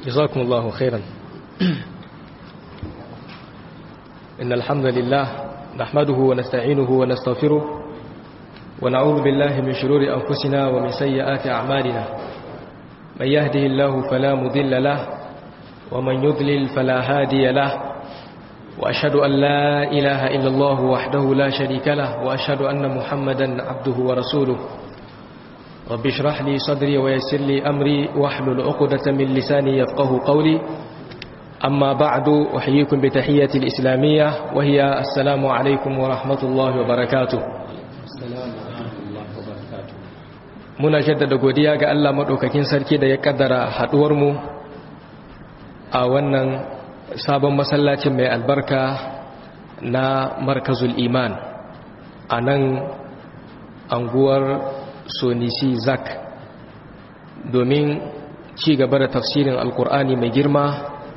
جزاكم الله خيرا إن الحمد لله نحمده ونستعينه ونستغفره ونعوذ بالله من شرور أنفسنا ومن سيئات أعمالنا من يهده الله فلا مضل له ومن يضلل فلا هادي له وأشهد أن لا إله إلا الله وحده لا شريك له وأشهد أن محمدا عبده ورسوله رب اشرح لي صدري ويسر لي أمري واحلل عقدة من لساني يفقه قولي أما بعد أحييكم بتحية الإسلامية وهي السلام عليكم ورحمة الله وبركاته muna jaddada godiya ga Allah maɗaukakin sarki da ya ƙaddara haɗuwarmu a wannan sabon masallacin mai albarka na markazul iman a nan anguwar sonisi zak domin ci gaba da tafsirin alkur'ani mai girma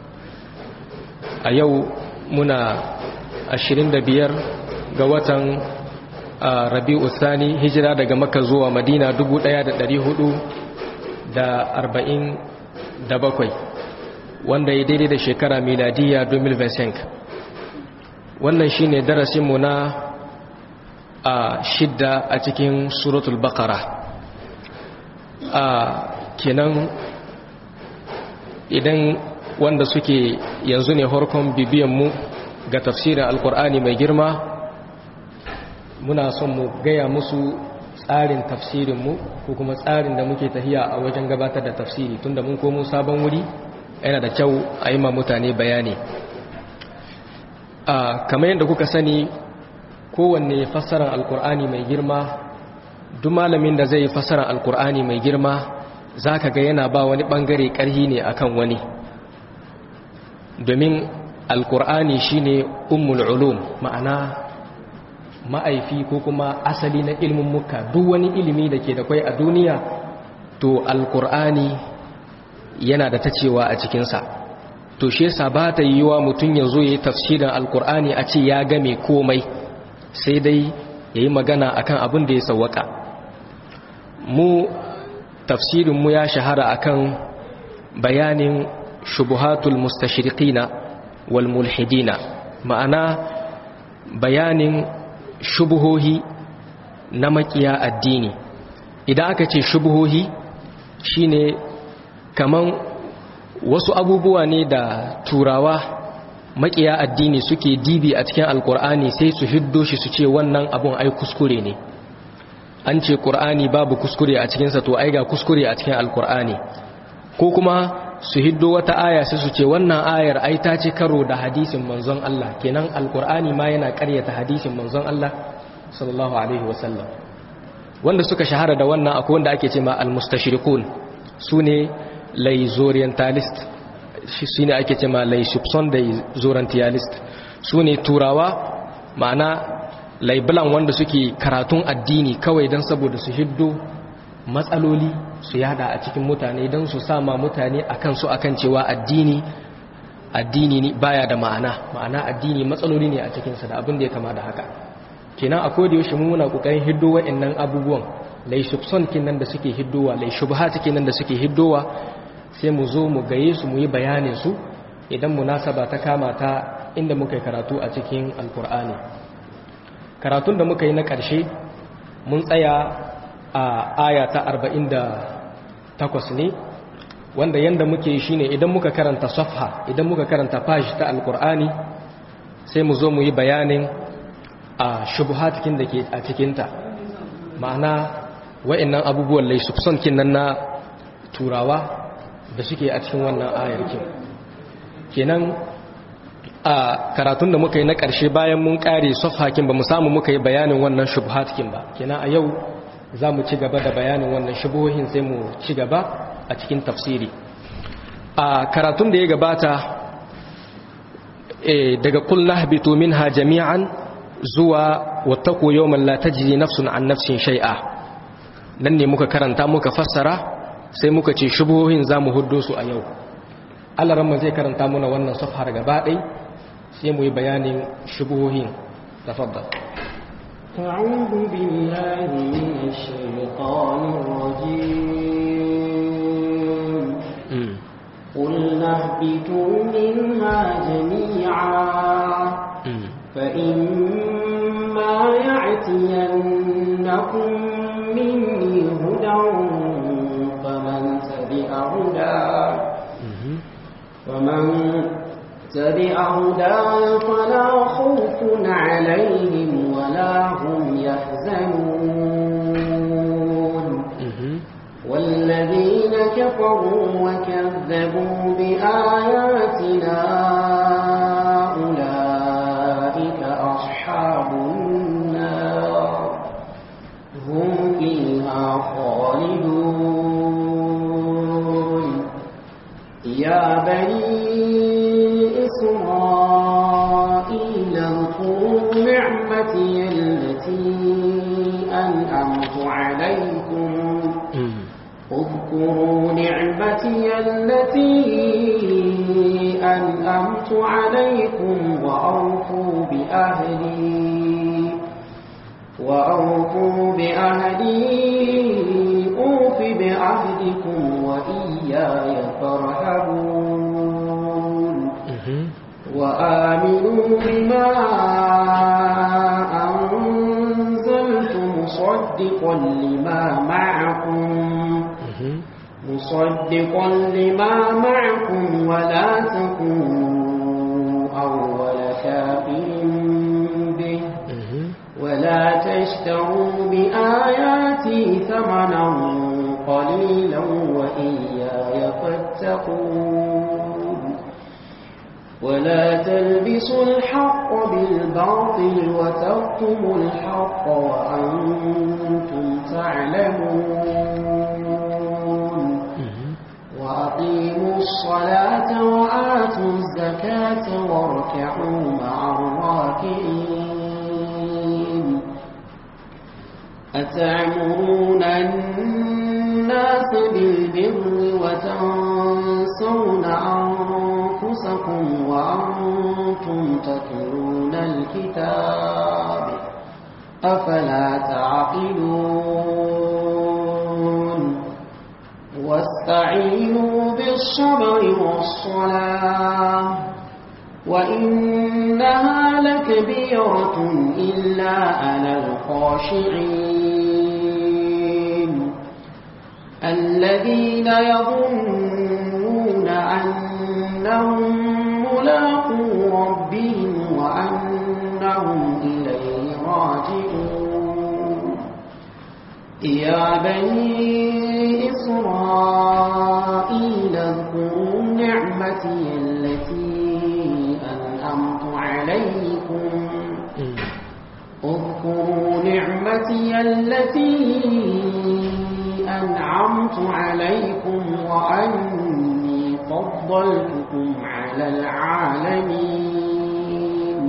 a yau muna 25 ga watan rabi'u thani hijira daga maka zuwa madina 1447 wanda ya daidai da shekara miladiya 2025 wannan shine darasinmu na a shidda a cikin suratul baqara a kenan idan wanda suke yanzu ne harkon bibiyanmu ga tafsirin alkur'ani mai girma muna son mu gaya musu tsarin tafsirinmu ko kuma tsarin da muke tahiya a wajen gabatar da tafsiri tunda mun komo sabon wuri yana da kyau a yi ma mutane bayani a kamar yadda kuka sani kowanne fassarar alkur'ani mai girma duk malamin da zai fassarar alkur'ani mai girma za ka ga yana ba wani bangare karhi ne akan wani domin alkur'ani shine ummul ulum ma'ana ma'aifi ko kuma asali na ilmin muka duk wani ilimi da ke da kwai a duniya to alkur'ani yana da ta cewa a cikinsa to shi yasa ba ta yiwuwa mutum ya zo ya yi tafsirin alkur'ani a ce ya game komai sai dai ya yi magana akan abin da ya sawwaka mu tafsirinmu ya shahara akan bayanin shubuhatul mustashriqina wal mulhidina ma'ana bayanin shubuhohi na makiya addini idan aka ce shubuhohi shine kaman wasu abubuwa ne da turawa makiya addini suke dibi a cikin alkur'ani sai su hiddo shi su ce wannan abun ai kuskure ne an ce ƙur'ani babu kuskure a cikinsa to ai ga kuskure a cikin alkur'ani ko kuma su hiddo wata aya sai su ce wannan ayar ai ta ce karo da hadisin manzon Allah kenan alkur'ani ma yana ƙaryata hadisin manzon Allah sallallahu alaihi wasallam wanda suka shahara da wannan akwai wanda ake ce ma almustashriqun sune laizorientalist shi ne ake ce ma laisupson da zorientalist sune turawa ma'ana laibulan wanda suke karatun addini kawai don saboda su hiddo matsaloli su yada a cikin mutane don su sama mutane akan su akan cewa addini addini ne baya da ma'ana ma'ana addini matsaloli ne a cikinsa da abin da ya kama da haka kenan a koda yaushe muna kokarin hiddo wa'annan abubuwan lai subson kinan da suke hiddowa lai shubhat kinan da suke hiddowa sai mu zo mu gaye su mu yi bayanin su idan munasaba ta kama ta inda muka yi karatu a cikin alkur'ani karatun da muka yi na ƙarshe mun tsaya a aya ta 48 ne wanda yanda muke shi ne idan muka karanta safha idan muka karanta page ta alkur'ani sai mu zo mu yi bayanin a shubuhatikin da ke a cikinta ma'ana wa'annan abubuwan laisufson kinan na turawa da suke a cikin wannan ayar kin kenan a karatun da muka yi na ƙarshe bayan mun ƙare safhakin ba mu samu muka yi bayanin wannan shubuhatikin ba kenan a yau za mu ci gaba da bayanin wannan shubuhohin sai mu ci gaba a cikin tafsiri a karatun da ya gabata daga kullu habitu minha jami'an zuwa wattaqu yawman la tajzi nafsun an nafsin shay'a nan ne muka karanta muka fassara sai muka ce shubuhohin zamu huddo su a yau Allah ran zai karanta muna wannan safhar gaba ɗai sai mu yi bayanin shubuhohin tafaddal أعوذ بالله من الشيطان الرجيم قل فاهبطوا منها جميعا فإما يعتينكم مني هدى فمن تبع هداي فمن تبع هداي فلا خوف عليهم ولا هم يحزنون والذين كفروا وكذبوا بآياتنا أولئك أصحاب النار هم فيها خالدون يا بني إسرائيل اذكروا نعمتي التي أنعمت عليكم اذكروا نعمتي التي أنعمت عليكم وأوفوا بأهلي وأوفوا بأهلي أوف بعهدكم وإياي فارهبون وآمنوا بما أنزلت مصدقا لما معكم مصدقا لما معكم ولا تكونوا أول كافر به ولا تشتروا بآياتي ثمنا قليلا وإياي فاتقون ولا تلبسوا الحق بالباطل وتكتموا الحق وأنتم تعلمون وأقيموا الصلاة وآتوا الزكاة واركعوا مع الراكعين أتعمرون الناس بالبر وتنسون أنفسكم وأنتم تتلون الكتاب أفلا تعقلون واستعينوا بالصبر والصلاة وإنها لكبيرة إلا على الخاشعين الذين يظنون أنهم ملاقو ربهم وأنهم إليه راجعون يا بني إسرائيل اذكروا نعمتي التي أنعمت عليكم اذكروا نعمتي التي أنعمت عليكم وأني فضلتكم على العالمين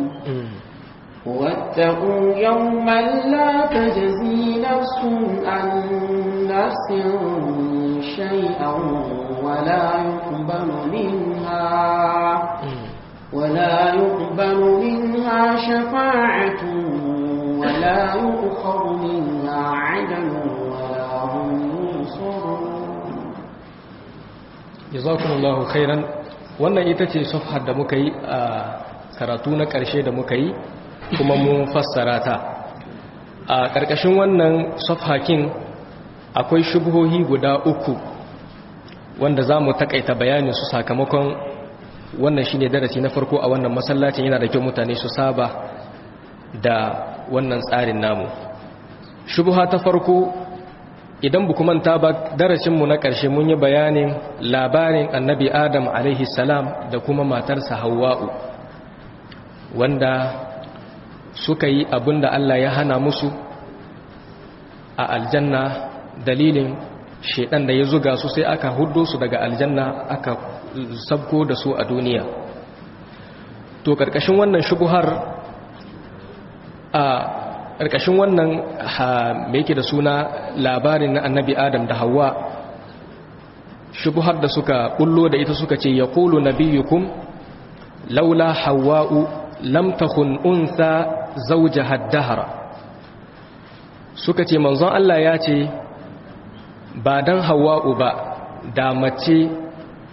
واتقوا يوما لا تجزي نفس عن نفس شيئا ولا يقبل منها ولا يقبل منها شفاعة ولا يؤخذ منها عدل ولا هم ينصرون jazakumullahu khairan wannan ita ce safhar da muka yi a karatu na ƙarshe da muka yi kuma mun fassara ta a ƙarƙashin wannan safhakin akwai shubuhohi guda uku wanda za mu taƙaita bayanin su sakamakon wannan shine darasi na farko a wannan masallacin yana da kyau mutane su saba da wannan tsarin namu shubuha ta farko idan bu manta ba darasinmu na ƙarshe mun yi bayanin labarin annabi adam alaihi salam da kuma matarsa hawa'u wanda suka yi abin da Allah ya hana musu a aljanna dalilin shaidan da ya zuga su sai aka hudo su daga aljanna aka sabko da su a duniya to ƙarƙashin wannan shubuhar a ƙarƙashin wannan mai yake da suna labarin na annabi adam da hawa shubuhar da suka bullo da ita suka ce ya kulu nabiyukum laula hawa'u lam takun unsa zauja haddahara suka ce manzon Allah ya ce ba dan hawa'u ba da mace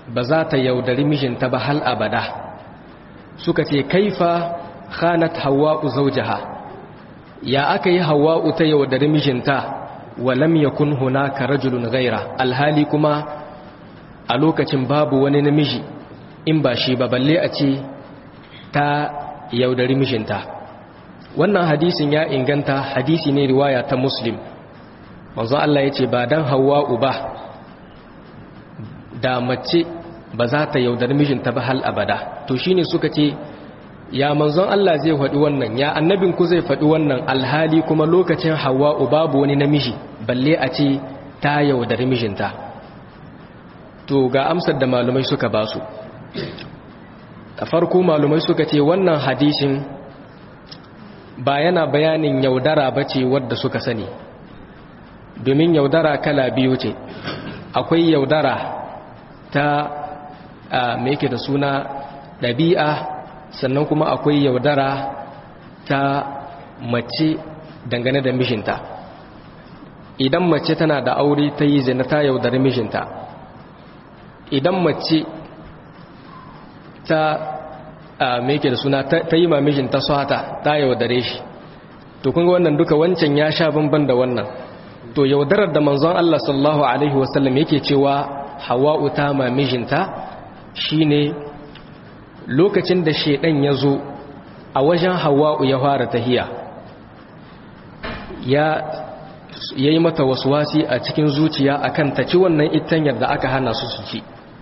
ba za ta yaudari mijinta ba hal abada suka ce kaifa khanat hawa'u zawjaha ya aka yi hawa'u ta yaudari mijinta wa lam yakun hunaka rajulun ghaira alhali kuma a lokacin babu wani namiji in ba shi ba balle a ce ta yaudari mijinta wannan hadisin ya inganta hadisi ne riwaya ta muslim manzo Allah ya ce ba dan hawa'u ba da mace ba za ta yaudar mijinta ba hal abada to shine suka ce ya manzon Allah zai faɗi wannan ya annabin ku zai faɗi wannan alhali kuma lokacin hawa'u babu wani namiji balle a ce ta yaudar mijinta to ga amsar da malumai suka ba su da farko malumai suka ce wannan hadisin ba yana bayanin yaudara ba ce wadda suka sani domin yaudara kala biyu ce akwai yaudara ta mai yake da suna ɗabi'a sannan kuma akwai yaudara ta mace dangane da mijinta idan mace tana da aure ta yi zina ta yaudari mijinta idan mace ta mai yake da suna ta yi ma mijinta swata ta yaudare shi to kunga wannan duka wancan ya sha bamban da wannan to yaudarar da manzon Allah sallallahu alaihi wasallam yake cewa hawa'u ta ma mijinta shine lokacin da shedan ya zo a wajen hawa'u ya fara tahiya ya yayi mata waswasi a cikin zuciya akan ta ci wannan itanyar da aka hana su su ci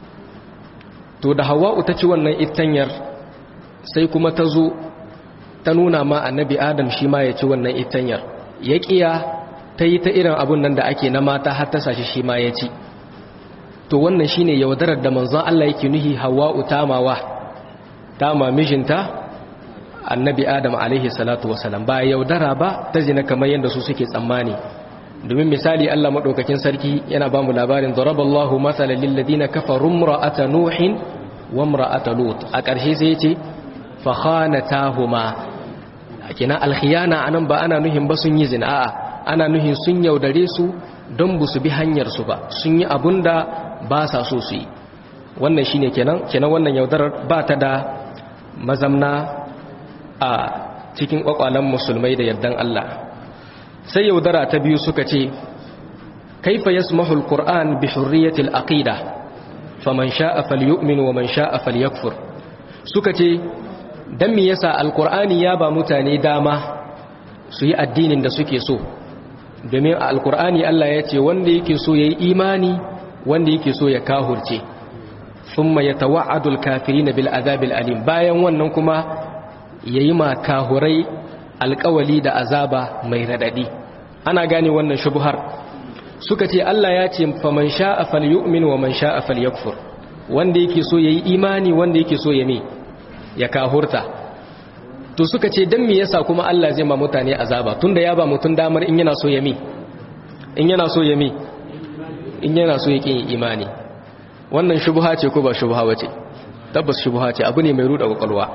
to da hawa'u ta ci wannan itanyar sai kuma ta zo ta nuna ma annabi adam shi ma ya ci wannan itanyar ya kiya ta yi ta irin abun nan da ake na mata har ta sashi shi ma ya ci to wannan shine yaudarar da manzon Allah yake nuhi hawa'u tamawa tama mijinta annabi adam alaihi salatu wasalam ba yaudara ba ta zina kamar yadda su suke tsammani domin misali Allah madaukakin sarki yana ba mu labarin daraballahu masalan lil ladina kafaru imra'ata nuhin wa imra'ata lut a ƙarshe sai ya ce fa khanatahuma kina alkhiyana anan ba ana nuhin ba sun yi zina a'a ana nuhin sun yaudare su don bu su bi hanyar su ba sun yi abunda ba sa so su yi wannan shine kenan kenan wannan yaudarar ba ta da mazamna a cikin kwakwalan musulmai da yardan Allah sai yaudara ta biyu suka ce kaifa yasmahu alquran bi hurriyatil aqida faman sha'a falyu'min wa man sha'a falyakfur suka ce dan me yasa alqur'ani ya ba mutane dama su yi addinin da suke so domin a alqur'ani Allah ya ce wanda yake so yayi imani wanda yake so ya kahurce thumma yatawa'adu alkafirina bil azabil alim bayan wannan kuma yayi ma kahurai alkawali da azaba mai radadi ana gane wannan shubhar suka ce Allah ya ce faman sha'a falyu'min wa man sha'a falyakfur wanda yake so yayi imani wanda yake so ya me ya kahurta to suka ce dan me yasa kuma Allah zai ma mutane azaba tunda ya ba mutun damar in yana so ya me in yana so ya me in yana so ya kin imani wannan shubha ce ko ba shubha bace tabbas shubha ce abu ne mai ruda kwakwalwa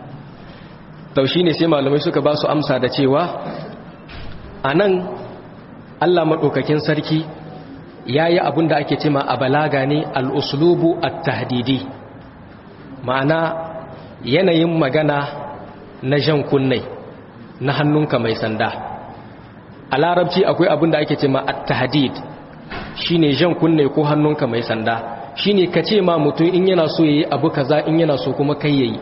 taushi ne sai malamai suka ba su amsa da cewa a nan allah maɗaukakin sarki ya yi abin da ake cema a balaga ne al'uslubu a tahdidi ma'ana yanayin magana na jan kunnai na hannunka mai sanda a larabci akwai abin da ake cema a tahdid shi ne jan kunne ko hannunka mai sanda shi ne ka ce ma mutum in yana so ya yi abu kaza in yana so kuma kai yayi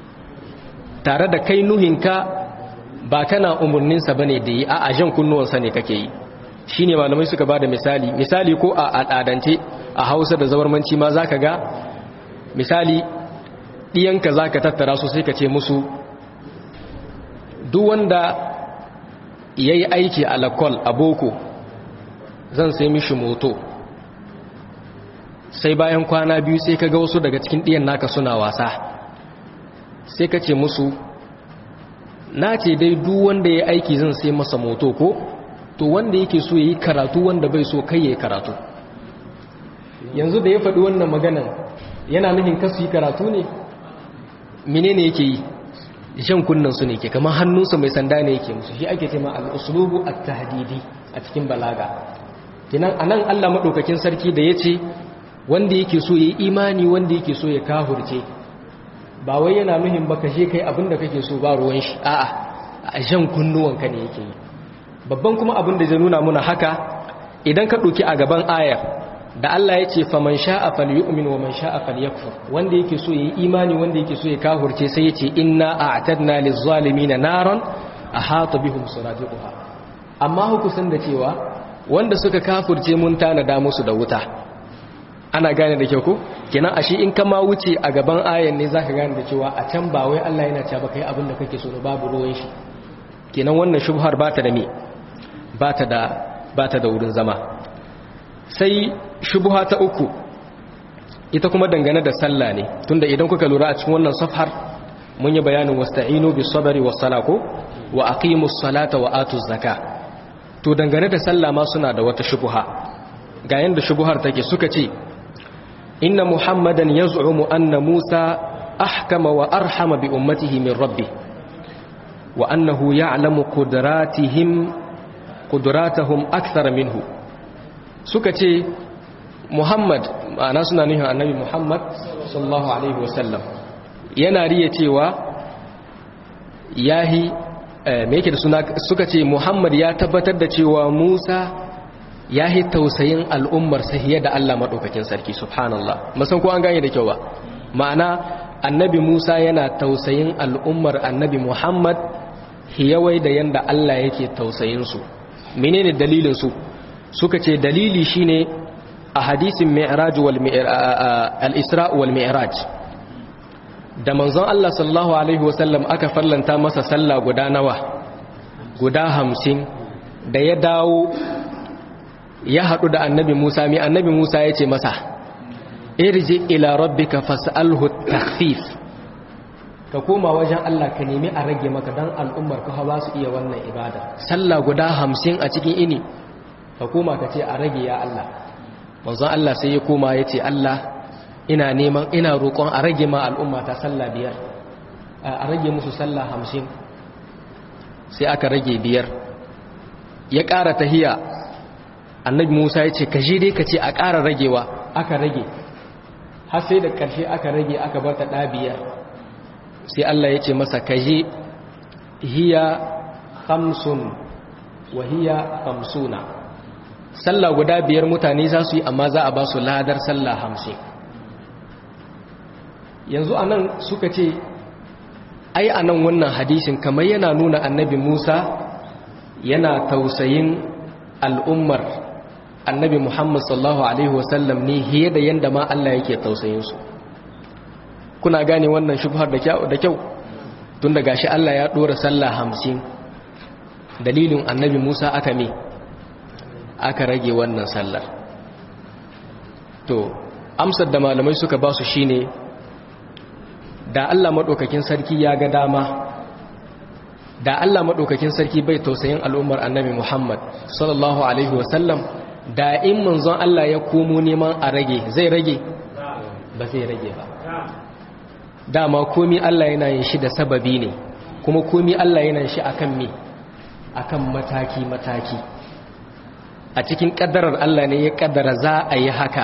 tare da kai nuhinka ba kana umarninsa ba ne da yi a ajan kunnuwansa ne kake yi shi ne malamai suka ba da misali misali ko a al'adance a hausa da zawarmanci ma za ka ga misali ɗiyanka za ka tattara su sai ka ce musu duk wanda ya yi aiki a lakol a boko zan sai mishi moto sai bayan kwana biyu sai ka ga wasu daga cikin ɗiyan naka suna wasa sai ka ce musu na ce dai duk wanda ya aiki zan sai masa moto ko to wanda yake so ya yi karatu wanda bai so kai ya yi karatu yanzu da ya faɗi wannan maganan yana nufin kasu yi karatu ne mine ne yake yi shan kunnan su ne ke kamar hannunsa mai sanda ne yake musu shi ake tema al'usulubu a tahdidi a cikin balaga kinan a nan allah maɗaukakin sarki da ya ce wanda yake so ya yi imani wanda yake so ya kahurce ba wai yana nuhin ba kashe kai abinda kake so ba ruwan shi a'a a jan kunnuwanka ne yake yi babban kuma abin da zai nuna muna haka idan ka ɗauki a gaban ayar da Allah ya ce faman sha'a falyu'min wa man sha'a falyakfur wanda yake so ya yi imani wanda yake so ya kahurce sai ya ce inna a'tadna lizzalimin naran ahata bihim suradiquha amma hukusan da cewa wanda suka kafurce mun tanada musu da wuta ana gane da kyau ko kenan ashe in kama wuce a gaban ayan ne zaka gane da cewa a can ba wai Allah yana cewa kai abin da kake so ne babu ruwan shi kenan wannan shubhar bata da me bata da bata da wurin zama sai shubha ta uku ita kuma dangane da sallah ne tunda idan kuka lura a cikin wannan safhar mun yi bayanin wasta'inu bis sabri was salako wa aqimus salata wa atuz zakah to dangane da sallah ma suna da wata shubuha ga yanda shubuhar take suka ce inna muhammadan yaz'umu anna musa ahkama wa arhama bi ummatihi min rabbi wa annahu ya'lamu qudratihim qudratahum akthar minhu suka ce muhammad ma'ana suna nufin annabi muhammad sallallahu alaihi wasallam yana riya cewa yahi me yake da suna suka ce Muhammad ya tabbatar da cewa Musa ya yi tausayin al'ummar sahiya da Allah maɗaukakin sarki subhanallah masan ko an gane da kyau ba ma'ana annabi Musa yana tausayin al'ummar annabi Muhammad hiyawai da yanda Allah yake tausayin su menene dalilin su suka ce dalili shine a hadisin mi'raj wal al-isra wal mi'raj da manzon Allah sallallahu Alaihi wasallam aka fallanta masa sallah guda nawa guda hamsin da ya dawo ya haɗu da annabi Musa mai annabi Musa ya ce masa irji ila rabbika fas'alhu takhfif ka koma wajen Allah ka nemi a rage maka dan al'ummar ka ba su iya wannan ibada sallah guda hamsin a cikin ini ka koma ka ce a rage ya Allah manzon Allah sai ya koma ya ce Allah ina neman ina roƙon a rage ma al'umma ta sallah biyar a rage musu sallah hamsin sai aka rage biyar ya ƙara tahiya annabi musa ya ce ka je dai ka ce a ƙara ragewa aka rage har sai da ƙarshe aka rage aka bar ta ɗa biyar sai allah ya ce masa ka je hiya hamsun wa hiya hamsuna sallah guda biyar mutane za su yi amma za a ba su ladar sallah hamsin yanzu a nan suka ce ai a nan wannan hadisin kamar yana nuna annabi musa yana tausayin al'ummar annabi muhammad sallallahu alaihi wasallam ne hiye da yadda ma allah yake tausayinsu kuna gane wannan shubhar da kyau tun da gashi allah ya ɗora sallah hamsin dalilin annabi musa aka me aka rage wannan sallar to amsar da malamai suka ba su shine da Allah maɗaukakin sarki ya ga dama da Allah maɗaukakin sarki bai tausayin al'ummar annabi Muhammad sallallahu Alaihi wasallam da in manzon Allah ya komo neman a rage zai rage ba zai rage ba dama komi Allah yana yin shi da sababi ne kuma komi Allah yana shi akan me akan mataki-mataki a cikin ƙaddarar Allah ne ya ƙaddara za a yi haka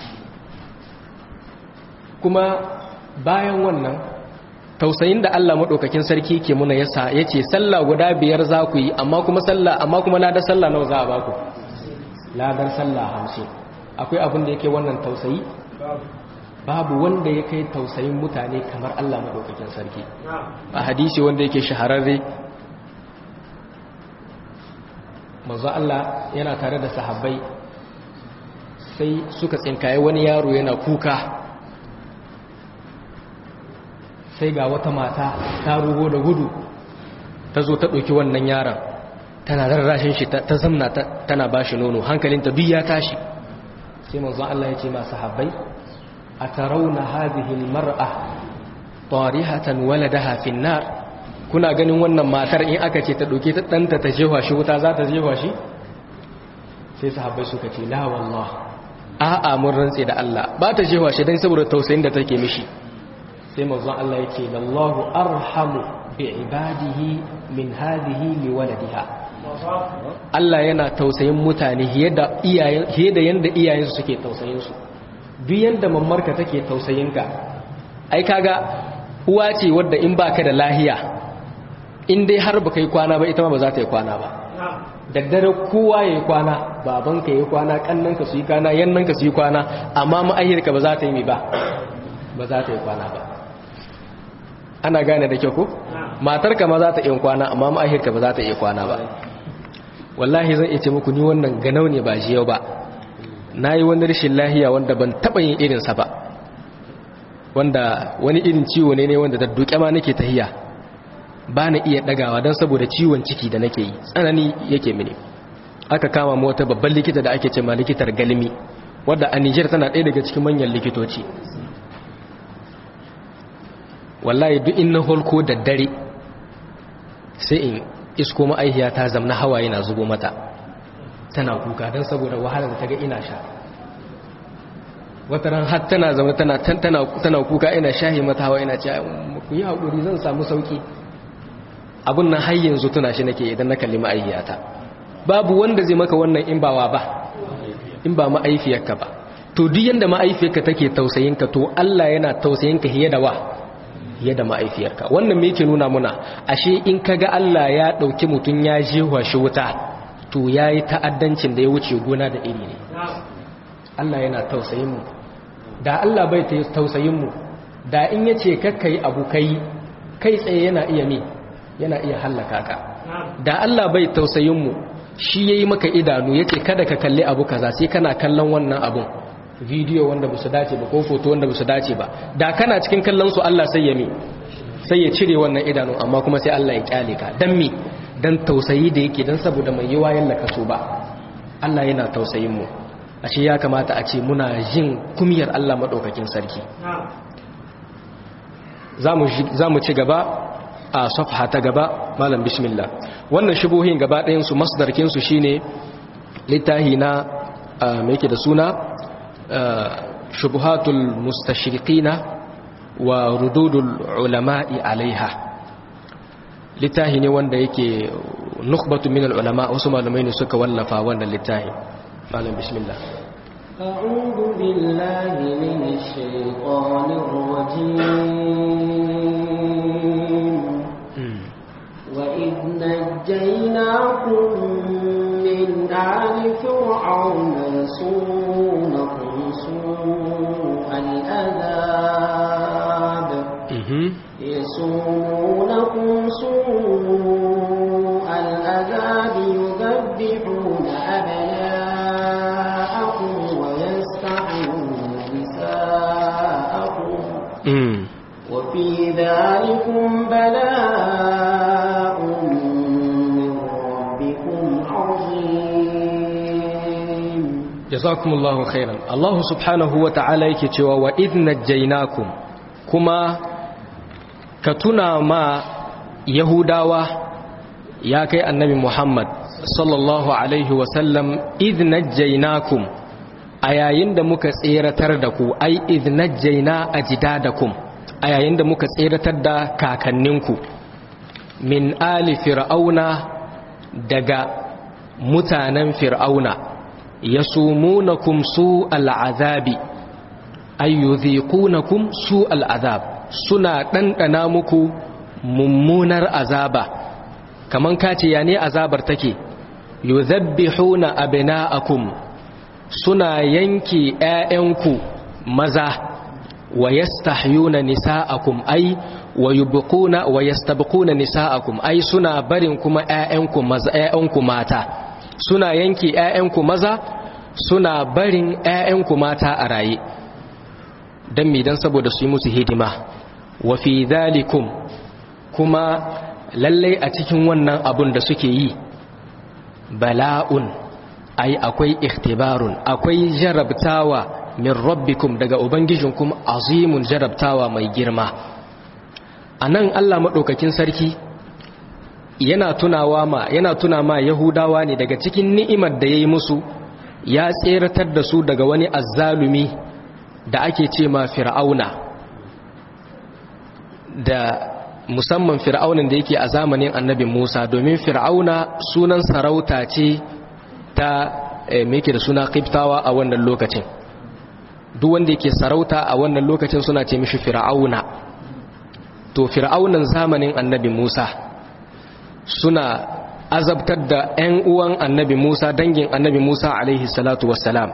kuma bayan wannan tausayin da Allah maɗaukakin sarki ke muna yasa ya ce sallah guda biyar za ku yi amma kuma sallah amma kuma ladar sallah nawa za a baku ladar sallah hamsin akwai abin da yake wannan tausayi babu wanda ya kai tausayin mutane kamar Allah maɗaukakin sarki a hadisi wanda yake shahararre manzo Allah yana tare da sahabbai sai suka tsinkaye wani yaro yana kuka sai ga wata mata ta rugo da gudu ta zo ta ɗauki wannan yaron tana rarrashin shi ta zamna tana ba shi nono hankalinta duk ya tashi sai manzon Allah ya ce masu habbai a tarauna hadhihi mar'a tarihatan waladaha fin nar kuna ganin wannan matar in aka ce ta ɗauke ta ɗanta ta jewa shi wuta za ta jewa shi sai sahabbai suka ce la wallah a'a mun rantse da Allah ba ta jewa shi dan saboda tausayin da take mishi sai manzon Allah yake lallahu arhamu bi ibadihi min hadhihi li waladiha Allah yana tausayin mutane fiye da iyayen fiye da yanda iyayensu suke tausayin su duk yanda mammarka take tausayinka ai kaga uwa ce wadda in baka da lahiya in dai har baka yi kwana ba ita ma ba za ta yi kwana ba daddare kowa ya yi kwana babanka ya yi kwana kannanka su yi kwana yannanka su yi kwana amma ma'ahirka ba za ta yi mai ba ba za ta yi kwana ba ana gane da kyau ko matarka ma za ta yi kwana amma ma'ahirka ba za ta yi kwana ba wallahi zan iya ce muku ni wannan ganau ne ba yau ba na yi wani rashin lahiya wanda ban taɓa yin irinsa ba wanda wani irin ciwo ne ne wanda da duke ma nake tahiya ba na iya ɗagawa don saboda ciwon ciki da nake yi tsanani yake mini aka kama mu wata babban likita da ake ce ma likitar galmi wadda a Nijar tana ɗaya daga cikin manyan likitoci wallahi duk in na holko da dare sai in isko ma'aihiya ta zamna hawaye na zubo mata tana kuka don saboda wahalar da ta ga ina sha wata ran har tana zama tana tana kuka ina shahi mata hawa ina ce ku yi haƙuri zan samu sauki abun nan har yanzu tuna shi nake idan na kalli ma'aihiyata babu wanda zai maka wannan in bawa ba in ba ma'aifiyarka ba to duk yanda ma'aifiyarka take tausayinka to Allah yana tausayinka hiye da wa hiye da ma'aifiyarka wannan me yake nuna muna ashe in kaga Allah ya dauki mutun ya jewa shi wuta to yayi ta'addancin da ya wuce gona da iri ne Allah yana tausayin mu da Allah bai tausayin mu da in yace kakkai abu kai kai tsaye yana iya me yana iya hallaka ka da Allah bai tausayin mu shi yayi maka idanu yace kada ka kalli abu kaza sai kana kallon wannan abun video wanda ba su dace ba ko foto wanda ba su dace ba da kana cikin kallon su Allah sai ya mi sai ya cire wannan idanu amma kuma sai Allah ya kyale ka dan mi dan tausayi da yake dan saboda mai yiwa yalla ka so ba Allah yana tausayin mu ashe ya kamata a ce muna jin kumiyar Allah madaukakin sarki zamu zamu ci gaba a safha ta gaba malam bismillah wannan shubuhin gaba ɗayan su masdarkin su shine littahi na me yake da suna shubuhatul mustashriqina wa rududul ulama'i alaiha littahi ne wanda yake nukhbatu min ulama wasu malamai ne suka wallafa wannan littahi malam bismillah أعوذ بالله من الشيطان الرجيم وإذ نجيناكم من آل فرعون يسومونكم سوء الأذاب يسومونكم سوء الأذاب يذبحون أبناءكم ويستحيون نساءكم وفي ذلكم بلاء من ربكم عظيم jazakumullahu khairan Allah subhanahu wa ta'ala yake cewa wa idh najjaynakum kuma ka tuna ma yahudawa ya kai annabi Muhammad sallallahu alaihi wa sallam idh najjaynakum a yayin da muka tseratar da ku ai idh najjayna ajdadakum a yayin da muka tseratar da kakanninku min ali fir'auna daga mutanen fir'auna yasumunakum su al'azabi ayyudhiqunakum su al'azab suna ɗanɗana muku mummunar azaba kaman kace ya ne azabar take yudhabbihuna abna'akum suna yanke ƴaƴanku maza wa yastahyuna nisa'akum ay wa yubquna wa yastabquna nisa'akum ay suna barin kuma ƴaƴanku maza ƴaƴanku mata suna yanke ƴaƴanku maza suna barin ƴaƴanku mata a raye dan mi dan saboda su yi musu hidima wa fi dhalikum kuma lalle a cikin wannan abun da suke yi bala'un ai akwai ikhtibarun akwai jarabtawa min rabbikum daga ubangijinkum azimun jarabtawa mai girma anan Allah madaukakin sarki yana tunawa ma yana tuna ma yahudawa ne daga cikin ni'imar da yayi musu ya tseratar da su daga wani azzalumi da ake ce ma fir'auna da musamman fir'aunin da yake a zamanin annabi Musa domin fir'auna sunan sarauta ce ta me yake da suna kiftawa a wannan lokacin duk wanda yake sarauta a wannan lokacin suna ce mishi fir'auna to fir'aunan zamanin annabi Musa suna azabtar da 'yan uwan annabi Musa dangin annabi Musa alaihi salatu wassalam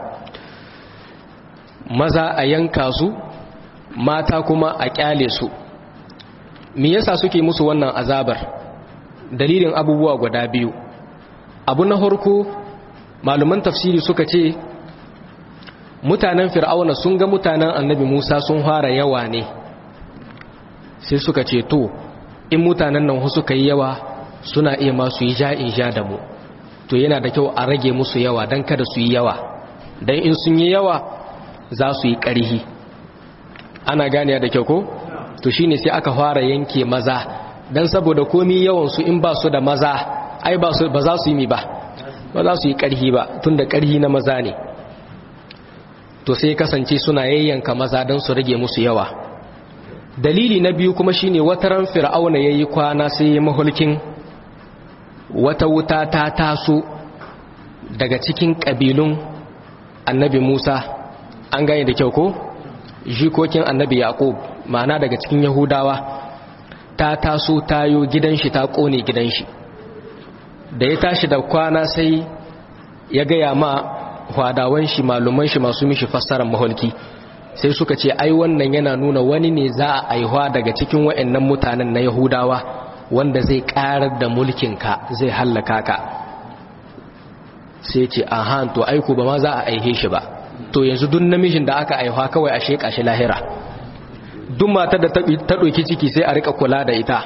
maza a yanka su mata kuma a kyale su me yasa suke musu wannan azabar dalilin abubuwa guda biyu abu na harko maluman tafsiri suka ce mutanen fir'auna sun ga mutanen annabi musa sun fara yawa ne sai suka ce to in mutanen nan suka yi yawa suna iya masu yi ja'in ja da mu to yana da kyau a rage musu yawa don kada su yi yawa don in sun yi yawa za su yi ƙarhi ana gane da kyau ko to shine sai aka fara yanke maza don saboda komi yawansu in ba su da maza ai ba za su yi mi ba ba za su yi ƙarhi ba tun da ƙarhi na maza ne to sai kasance suna yayyanka maza don su rage musu yawa dalili na biyu kuma shine wataran fir'auna yayi kwana sai ya mahulkin wata wuta ta taso daga cikin ƙabilun annabi Musa an gane da kyau ko jikokin annabi Yaqub ma'ana daga cikin Yahudawa ta taso tayo gidan shi ta kone gidan shi da ya tashi da kwana sai ya gaya ma hwadawan shi maluman shi masu mishi fassarar maholki sai suka ce ai wannan yana nuna wani ne za a aihuwa daga cikin wa'annan mutanen na yahudawa wanda zai karar da mulkinka zai hallaka ka sai ce aha to aiku ba ma za a aihe shi ba to yanzu duk namijin da aka aihuwa kawai a sheka shi lahira duk matar da ta ɗauki ciki sai a rika kula da ita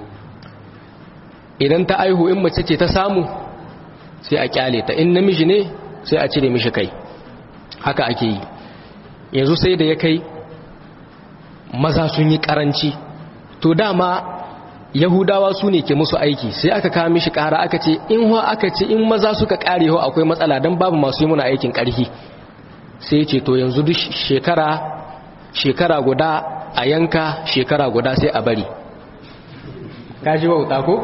idan ta aihu in mace ce ta samu sai a kyale ta in namiji ne sai a cire mishi kai haka ake yi yanzu sai da ya kai maza sun yi karanci to dama yahudawa su ne ke musu aiki sai aka kawo mishi kara aka ce in ho aka ce in maza suka kare ho akwai matsala don babu masu yi muna aikin karhi sai ce to yanzu duk shekara shekara guda a yanka shekara guda sai a bari kaji wauta ko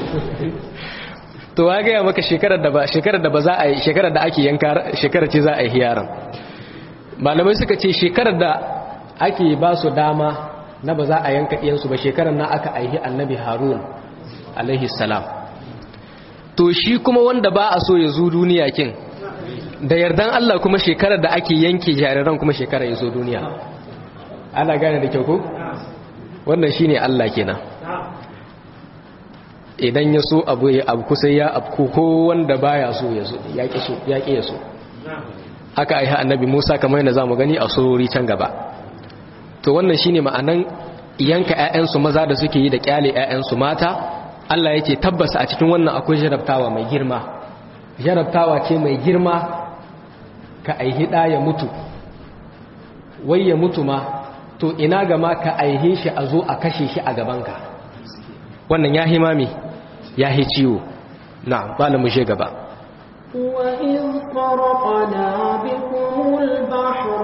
to wa gaya maka shekarar da ba shekarar da ba za a yi shekarar da ake yanka shekarar ce za a yi yaran malamai suka ce shekarar da ake ba su dama na ba za a yanka iyansu ba shekarar na aka aihi annabi harun alaihi salam to shi kuma wanda ba a so ya zo duniya kin da yardan Allah kuma shekarar da ake yanke jariran kuma shekarar ya zo duniya ana gane da kyau ko wannan shine Allah kenan idan ya so abu ya abu kusa ya abu ko wanda baya so ya so ya ki so ya ki ya so haka ai annabi Musa kamar yadda zamu gani a surori can gaba to wannan shine ma'anan yanka ƴaƴansu maza da suke yi da kyale ƴaƴansu mata Allah yake tabbasa a cikin wannan akwai jarabtawa mai girma jarabtawa ce mai girma ka aihi da ya mutu wai ya mutu ma to ina ga ma ka aihe shi a zo a kashe shi a gabanka wannan ya himami ya hi ciwo na ba mu she gaba وإذ فرقنا بكم البحر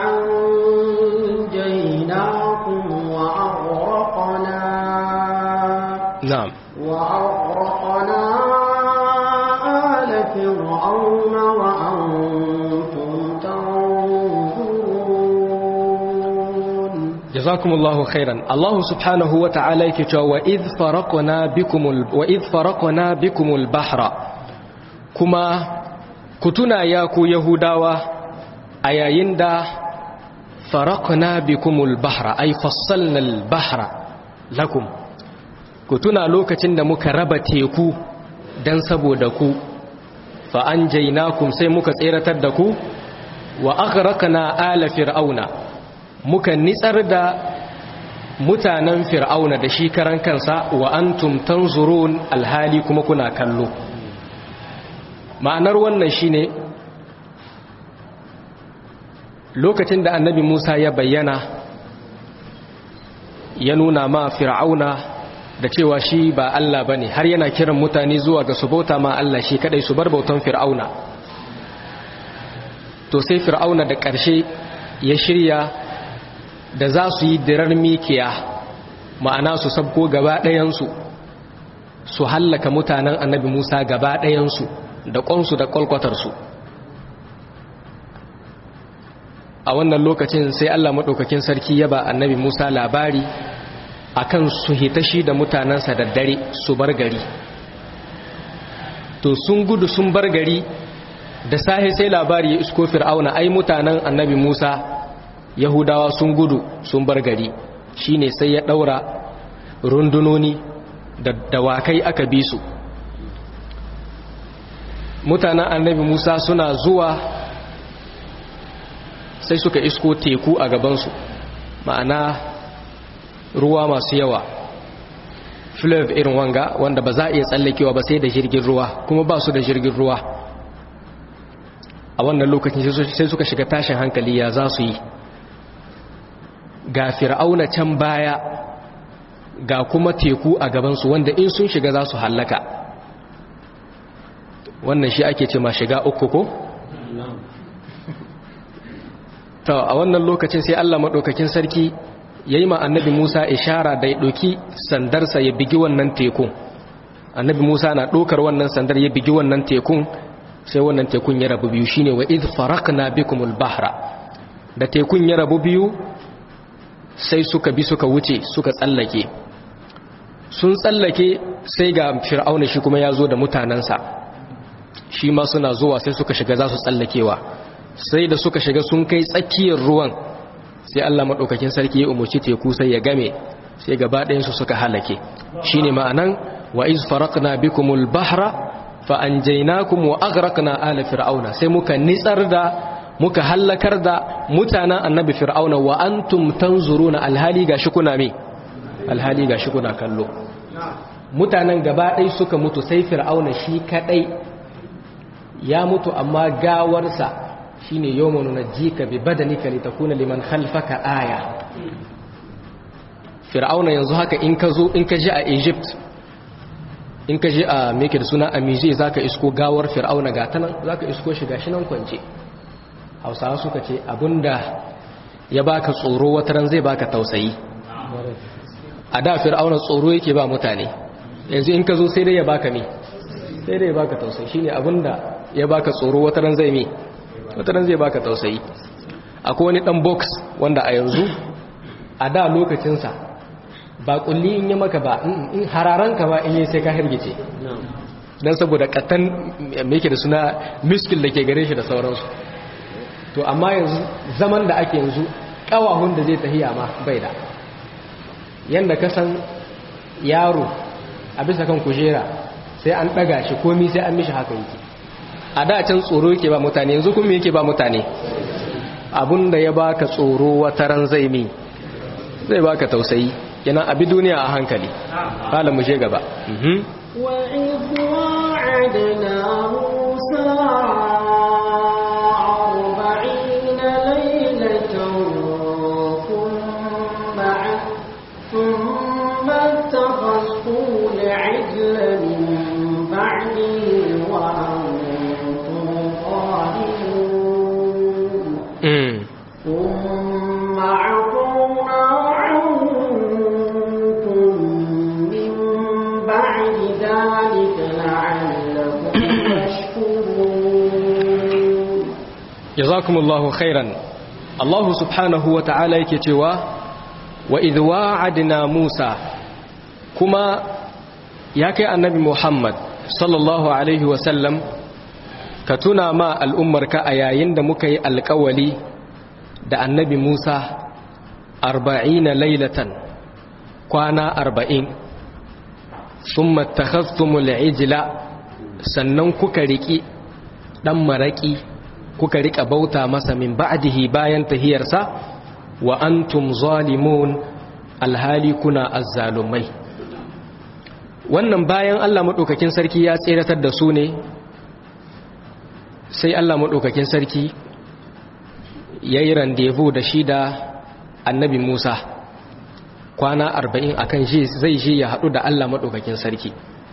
فأنجيناكم وأغرقنا na'am وأغرقنا آل فرعون وأنتم تنظرون jazakumullahu khairan Allah subhanahu wa ta'ala yake cewa wa idh faraqna bikumul wa idh faraqna bikumul bahra kuma kutuna ya ku yahudawa a yayin da faraqna bikumul bahra ay fassalna al bahra lakum kutuna lokacin da muka raba teku dan saboda ku fa anjaynakum sai muka tseratar da ku wa aghraqna ala fir'auna muka nitsar da mutanen fir'auna da shi karan kansa wa antum tanzurun alhali kuma kuna kallo ma'anar wannan shine lokacin da annabi Musa ya bayyana ya nuna ma fir'auna da cewa shi ba Allah bane har yana kiran mutane zuwa ga su bauta ma Allah shi kadai su bar bautan fir'auna to sai fir'auna da ƙarshe ya shirya da za su yi dirar mikiya ma'ana su sabko gaba ɗayansu su hallaka mutanen annabi musa gaba ɗayansu da ƙonsu da ƙwalƙwatarsu a wannan lokacin sai Allah maɗaukakin sarki ya ba annabi Musa labari akan su hitashi da mutanensa da dare su bar gari to sun gudu sun bar gari da sahi sai labari ya isko fir'auna ai mutanen annabi Musa yahudawa sun gudu sun bar gari shine sai ya daura rundunoni da dawakai aka bi su mutanen annabi Musa suna zuwa sai suka isko teku a gabansu ma'ana ruwa masu yawa flav irin wanga wanda ba za a iya tsallakewa ba sai da jirgin ruwa kuma ba su da jirgin ruwa a wannan lokacin sai suka shiga tashin hankali ya za su yi ga fir'auna can baya ga kuma teku a gabansu wanda in sun shiga za su hallaka wannan shi ake ce ma shiga uku ko? ta a wannan lokacin sai Allah maɗaukakin sarki ya yi ma annabi Musa ishara da ya ɗauki sandarsa ya bigi wannan tekun annabi Musa na ɗaukar wannan sandar ya bigi wannan tekun sai wannan tekun ya rabu biyu shine wa idh farakna bikumul bahra da tekun ya rabu biyu sai suka bi suka wuce suka tsallake sun tsallake sai ga fir'auna shi kuma ya zo da mutanensa shi ma suna zuwa sai suka shiga za su tsallakewa sai da suka shiga sun kai tsakiyar ruwan sai Allah maɗaukakin sarki ya umarci teku sai ya game sai gaba ɗayansu suka halake shi ne ma'anan wa iz farakna bikumul bahra fa anjaynakum wa aghraqna ala fir'auna sai muka nitsar da muka hallakar da mutanen annabi fir'auna wa antum tanzuruna alhali gashi kuna me alhali gashi kuna kallo mutanen gaba ɗaya suka mutu sai fir'auna shi kadai ya mutu amma gawarsa shine yawma nunajjika bi badanika litakuna liman khalfaka aya fir'auna yanzu haka in ka zo in ka ji a Egypt in ka ji a meke da suna a Mize zaka isko gawar fir'auna ga tanan zaka isko shi gashi nan kwance Hausawa suka ce abinda ya baka tsoro wataran zai baka tausayi a da fir'auna tsoro yake ba mutane yanzu in ka zo sai dai ya baka me sai dai ya baka tausayi shine abinda ya baka tsoro wataran zai me wataran zai baka tausayi akwai wani dan box wanda a yanzu a da lokacinsa ba kulli in yi maka ba in hararanka ba in yi sai ka hirgice don saboda katan mai da suna miskil da ke gare shi da sauransu to amma yanzu zaman da ake yanzu kawahun da zai tahiya ma bai da yanda ka san yaro a bisa kan kujera sai an ɗaga shi komi sai an mishi haka yake a da can tsoro yake ba mutane yanzu kuma yake ba mutane abinda ya baka tsoro wataran zai mi zai baka tausayi yana abi duniya a hankali hala mu je gaba وإذ وعدنا موسى أربعين ليلة ثم ثم اتخذتم العجل من بعده وأنتم ظالمون ثم عفونا عنكم من بعد ذلك لعلكم تشكرون jazakumullahu khairan Allah subhanahu wa ta'ala yake cewa wa idh wa'adna Musa kuma ya kai annabi Muhammad sallallahu alaihi wa sallam ka tuna ma al'ummarka a yayin da muka yi alƙawali da annabi Musa arba'ina lailatan kwana arba'in thumma takhaftumul ijla sannan kuka riki dan maraki kuka rika bauta masa min ba'dihi bayan tahiyarsa wa antum zalimun alhali kuna azzalumai wannan bayan Allah madaukakin sarki ya tseratar da su ne sai Allah madaukakin sarki yayi randevu da shi da annabi Musa kwana 40 akan shi zai je ya hadu da Allah madaukakin sarki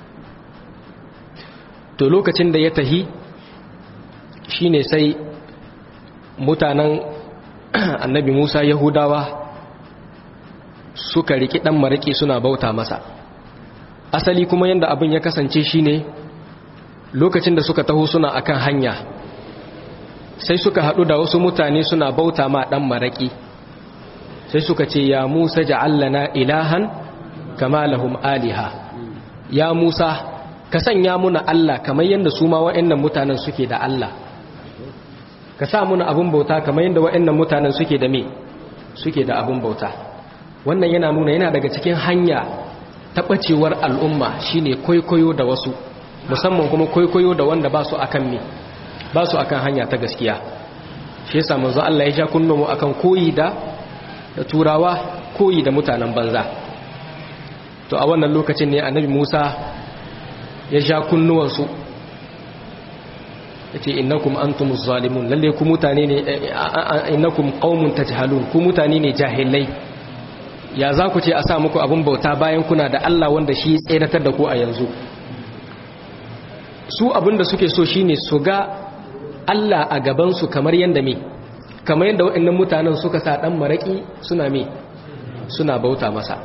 to lokacin da ya tahi shine sai mutanen annabi Musa Yahudawa suka riki dan mariki suna bauta masa asali kuma yanda abin ya kasance shine lokacin da suka taho suna akan hanya sai suka haɗu da wasu mutane suna bauta ma ɗan maraƙi sai suka ce ya musa ja'allana ilahan kama lahum aliha ya musa ka sanya muna Allah kamar yadda su ma wa'annan mutanen suke da Allah ka sa muna abun bauta kamar yadda wa'annan mutanen suke da me suke da abun bauta wannan yana nuna yana daga cikin hanya taɓacewar al'umma shine kwaikwayo da wasu musamman kuma kwaikwayo da wanda ba su akan me ba su akan hanya ta gaskiya shi yasa manzo Allah ya ja kunnumu akan koyi da da turawa koyi da mutanen banza to a wannan lokacin ne annabi Musa ya ja kunnuwansu yace innakum antumuz zalimun lalle ku mutane ne innakum qaumun tajhalun ku mutane ne jahilai ya za ku ce a sa muku abin bauta bayan kuna da Allah wanda shi tseratar da ku a yanzu su abinda suke so shine su ga Allah a gabansu kamar yadda me kamar yadda waɗannan mutanen suka sa ɗan maraƙi suna me suna bauta masa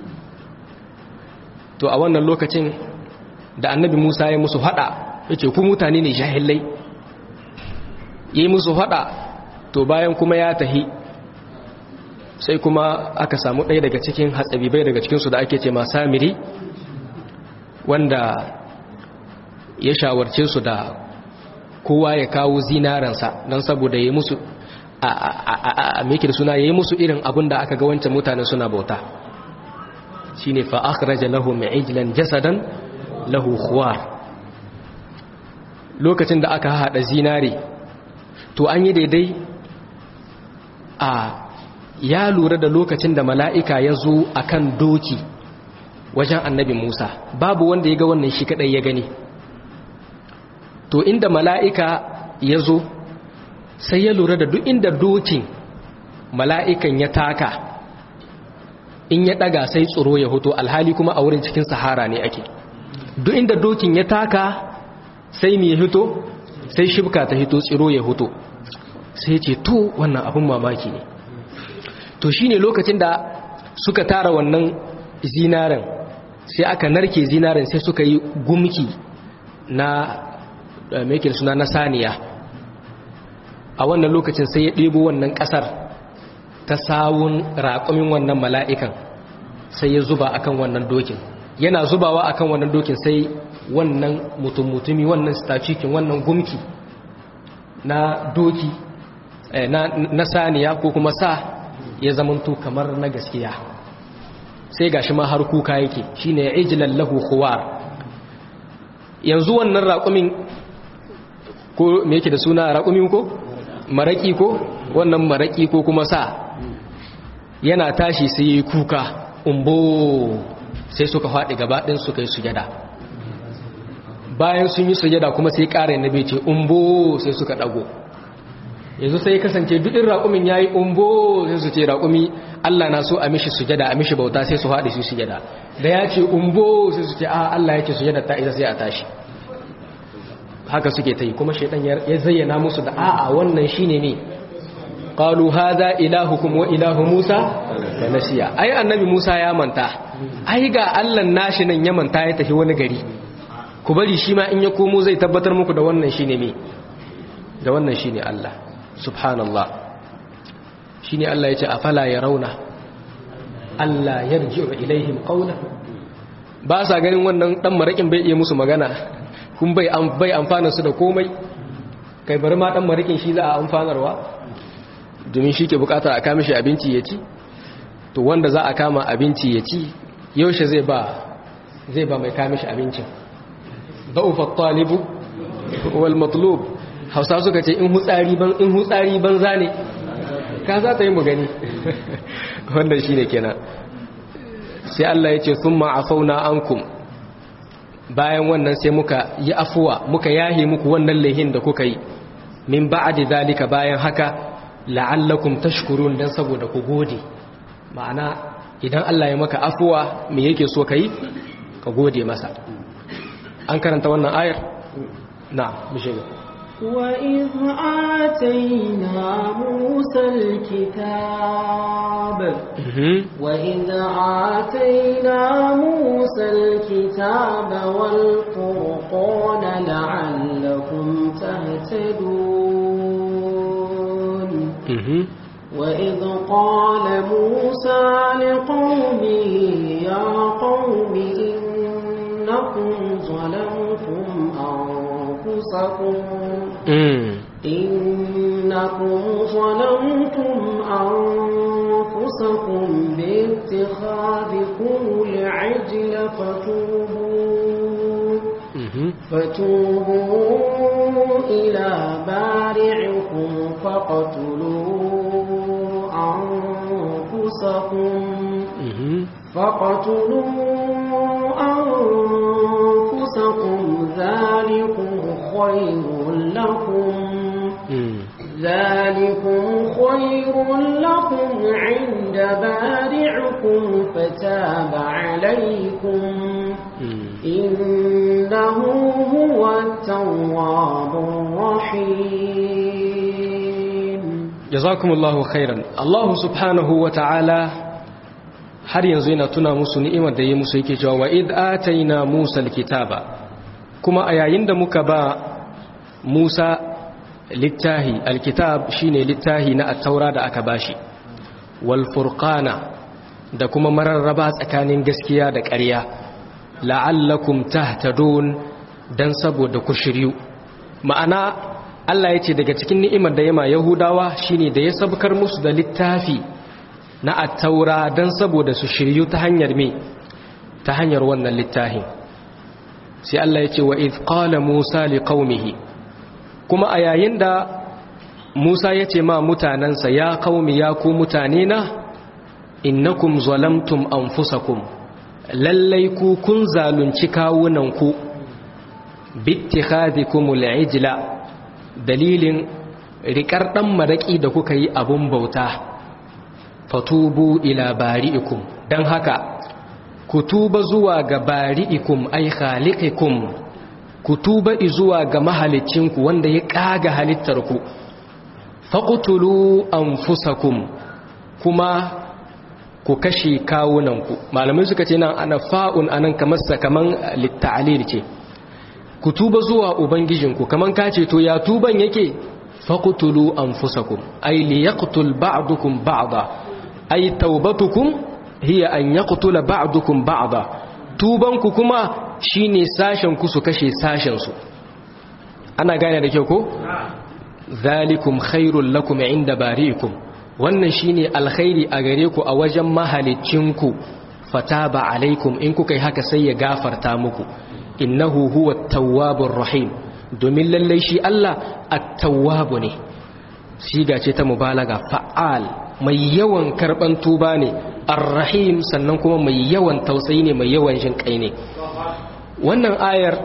to a wannan lokacin da annabi Musa ya musu haɗa ya ce ku mutane ne jahilai ya yi musu haɗa to bayan kuma ya tahi sai kuma aka samu ɗaya daga cikin hatsabibai daga cikinsu da ake ce ma samiri wanda ya shawarce su da kowa ya kawo zinaransa don saboda ya musu a meke da suna ya yi musu irin abin da aka ga wancan mutane suna bauta shi ne fa'akaraja lahu ma'ajilan jasadan lahu khuwar lokacin da aka haɗa zinare to an yi daidai a ya lura da lokacin da mala'ika ya zo a kan doki wajen annabi musa babu wanda ya ga wannan shi kaɗai ya gani to inda mala'ika ya zo sai ya lura da duk inda dokin mala'ikan ya taka in ya ɗaga sai tsoro ya hoto alhali kuma a wurin cikin sahara ne ake duk inda dokin ya taka sai mai hito sai shibka ta hito tsiro ya hoto sai ce to wannan abin mamaki ne to shi ne lokacin da suka tara wannan zinaren sai aka narke zinaren sai suka yi gumki na mekin suna na saniya a wannan lokacin sai ya ɗebo wannan ƙasar ta sawun raƙumin wannan mala'ikan sai ya zuba akan wannan dokin yana zubawa akan wannan dokin sai wannan mutum-mutumi wannan stacikin wannan gumki na doki na saniya ko kuma sa ya zamanto kamar na gaskiya sai gashi ma har kuka yake shine ijlan lahu khuwar yanzu wannan raƙumin ko me yake da suna raƙumin ko maraki ko wannan maraki ko kuma sa yana tashi sai yi kuka umbo sai suka faɗi gabaɗin suka yi sujada bayan sun yi sujada kuma sai ƙara na ce umbo sai suka ɗago yanzu sai kasance dudin raƙumin ya yi umbo sai su ce raƙumi Allah na so a mishi sujada a mishi bauta sai su haɗe su sujada da ya ce umbo sai su ce a Allah ya ce sujada ta isa sai a tashi haka suke ta yi kuma shaidan ya zayyana musu da a'a wannan shine ne qalu hadha ilahukum wa ilahu musa da nasiya ai annabi musa ya manta ai ga Allah nashi nan ya manta ya tafi wani gari ku bari shi ma in ya komo zai tabbatar muku da wannan shine me da wannan shine Allah subhanallah shi ne Allah ya ce a fala ya rauna Allah ya rijiyo ilaihim ƙauna ba sa ganin wannan ɗan maraƙin bai iya musu magana kun bai amfana su da komai kai bari ma ɗan maraƙin shi za a amfanarwa domin shi ke bukatar a kama shi abinci ya ci to wanda za a kama abinci ya ci yaushe zai ba zai ba mai kama shi abincin da'ufat talibu wal matlub hausa suka ce in hutsari ban in hutsari banza ne ka za ta yi mu gani wannan shine kenan sai Allah ya ce thumma afauna ankum bayan wannan sai muka yi afuwa muka yahe muku wannan laihin da kuka yi min ba'di zalika bayan haka la'allakum tashkurun dan saboda ku gode ma'ana idan Allah ya maka afuwa me yake so kai ka gode masa an karanta wannan ayar na mu shiga وإذ آتينا موسى الكتاب وإذ آتينا موسى الكتاب والفرقان لعلكم تهتدون وإذ قال موسى لقومه يا قوم إنكم ظلمتم أنفسكم إنكم ظلمتم أنفسكم باتخاذكم العجل فتوبوا فتوبوا إلى بارعكم فاقتلوا أنفسكم فاقتلوا أنفسكم ذلكم خير لكم ذلكم خير لكم عند بارعكم فتاب عليكم إنه هو التواب الرحيم جزاكم الله خيرا الله سبحانه وتعالى har yanzu yana tuna musu ni'imar da ya musu yake cewa wa id ataina musa alkitaba kuma a yayin da muka ba musa littahi alkitab shine littahi na at-taura da aka bashi wal furqana da kuma mararraba tsakanin gaskiya da ƙarya la'allakum tahtadun dan saboda ku shiryu ma'ana Allah ya ce daga cikin ni'imar da yama Yahudawa shine da ya sabkar musu da littafi na attaura dan saboda su shiryu ta hanyar me ta hanyar wannan littafin sai Allah ya ce wa idh qala Musa liqaumihi kuma a yayin da Musa ya ce ma mutanansa ya qaumi ya ku mutane na innakum zalamtum anfusakum lallai ku kun zalunci kawunanku bittikhadikumul ijla dalilin rikar dan maraki da kuka yi abun bauta fatubu ila bari'ikum dan haka ku tuba zuwa ga bari'ikum ay khaliqikum ku tuba zuwa ga mahalicinku wanda ya kaga halittarku faqtulu anfusakum kuma ku kashe kawunanku malamai suka ce nan ana fa'un anan kamar sa kaman litta'alil ce ku tuba zuwa ubangijinku kaman ka ce to ya tuban yake faqtulu anfusakum ay liyaqtul ba'dukum ba'da ay taubatukum hiya an yaqtula ba'dukum ba'da tubanku kuma shine sashen ku su kashe sashen su ana gane da kyau ko zalikum khairul lakum inda bari'ikum wannan shine alkhairi a gare ku a wajen mahalicinku fataba alaikum in kuka yi haka sai ya gafarta muku innahu huwa tawwabur rahim domin lallai shi Allah at-tawwabu ne siga ce ta mubalaga fa'al mai yawan karban tuba ne ar-rahim sannan kuma mai yawan tausayi ne mai yawan jin kai ne wannan ayar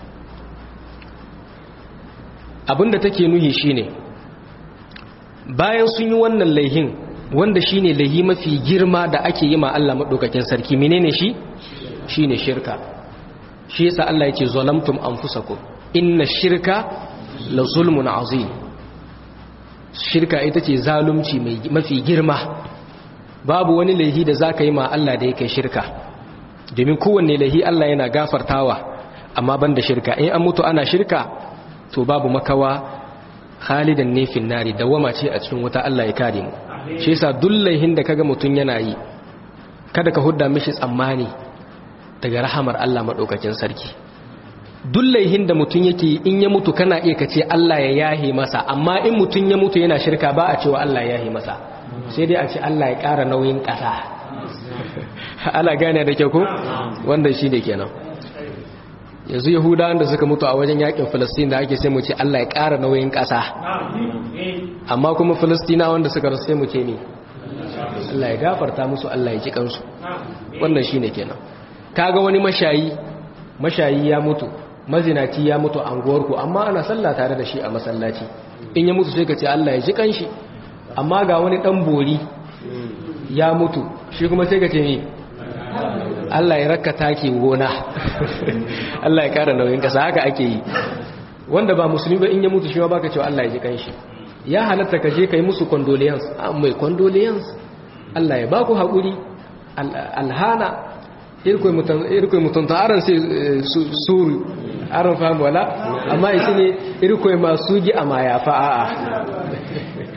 abinda take nuhi shine bayan sun yi wannan laihin wanda shine laihi mafi girma da ake yi ma Allah madaukakin sarki menene shi shine shirka shi yasa Allah yake zalamtum anfusakum inna shirka la zulmun azim shirka ita ce zalunci mafi girma babu wani laihi da zaka yi ma Allah da yake shirka domin kowanne laihi Allah yana gafartawa amma banda shirka in an mutu ana shirka to babu makawa khalidan ne fin nari dawama ce a cikin wuta Allah ya kare mu shi yasa dullaihin da kaga mutun yana yi kada ka hudda mishi tsammani daga rahamar Allah madaukakin sarki dullaihin da mutun yake in ya mutu kana iya kace Allah ya yahe masa amma in mutun ya mutu yana shirka ba a cewa Allah ya yahe masa sai dai a ce Allah ya ƙara nauyin ƙasa ana gane da kyau ko wannan shine kenan yanzu yahudawan da suka mutu a wajen yakin filistin da ake sai mu ce allah ya ƙara nauyin ƙasa amma kuma filistina wanda suka rasu sai mu ce ne allah ya gafarta musu allah ya ji kansu wannan shine kenan kaga wani mashayi mashayi ya mutu mazinaci ya mutu a anguwarku amma ana sallah tare da shi a masallaci in ya mutu sai ka ce allah ya ji kanshi amma ga wani dan bori ya mutu shi kuma sai ka ce ne Allah ya raka take gona Allah ya kara nauyin kasa haka ake yi wanda ba musulmi ba in ya mutu shi ma baka cewa Allah ya ji kanshi ya halatta ka je kai musu condolence mai condolence Allah ya baku hakuri alhana irkoi mutan irkoi mutan ta aran sai suru aran fahimu wala amma isi ne irkoi masu gi a maya fa a'a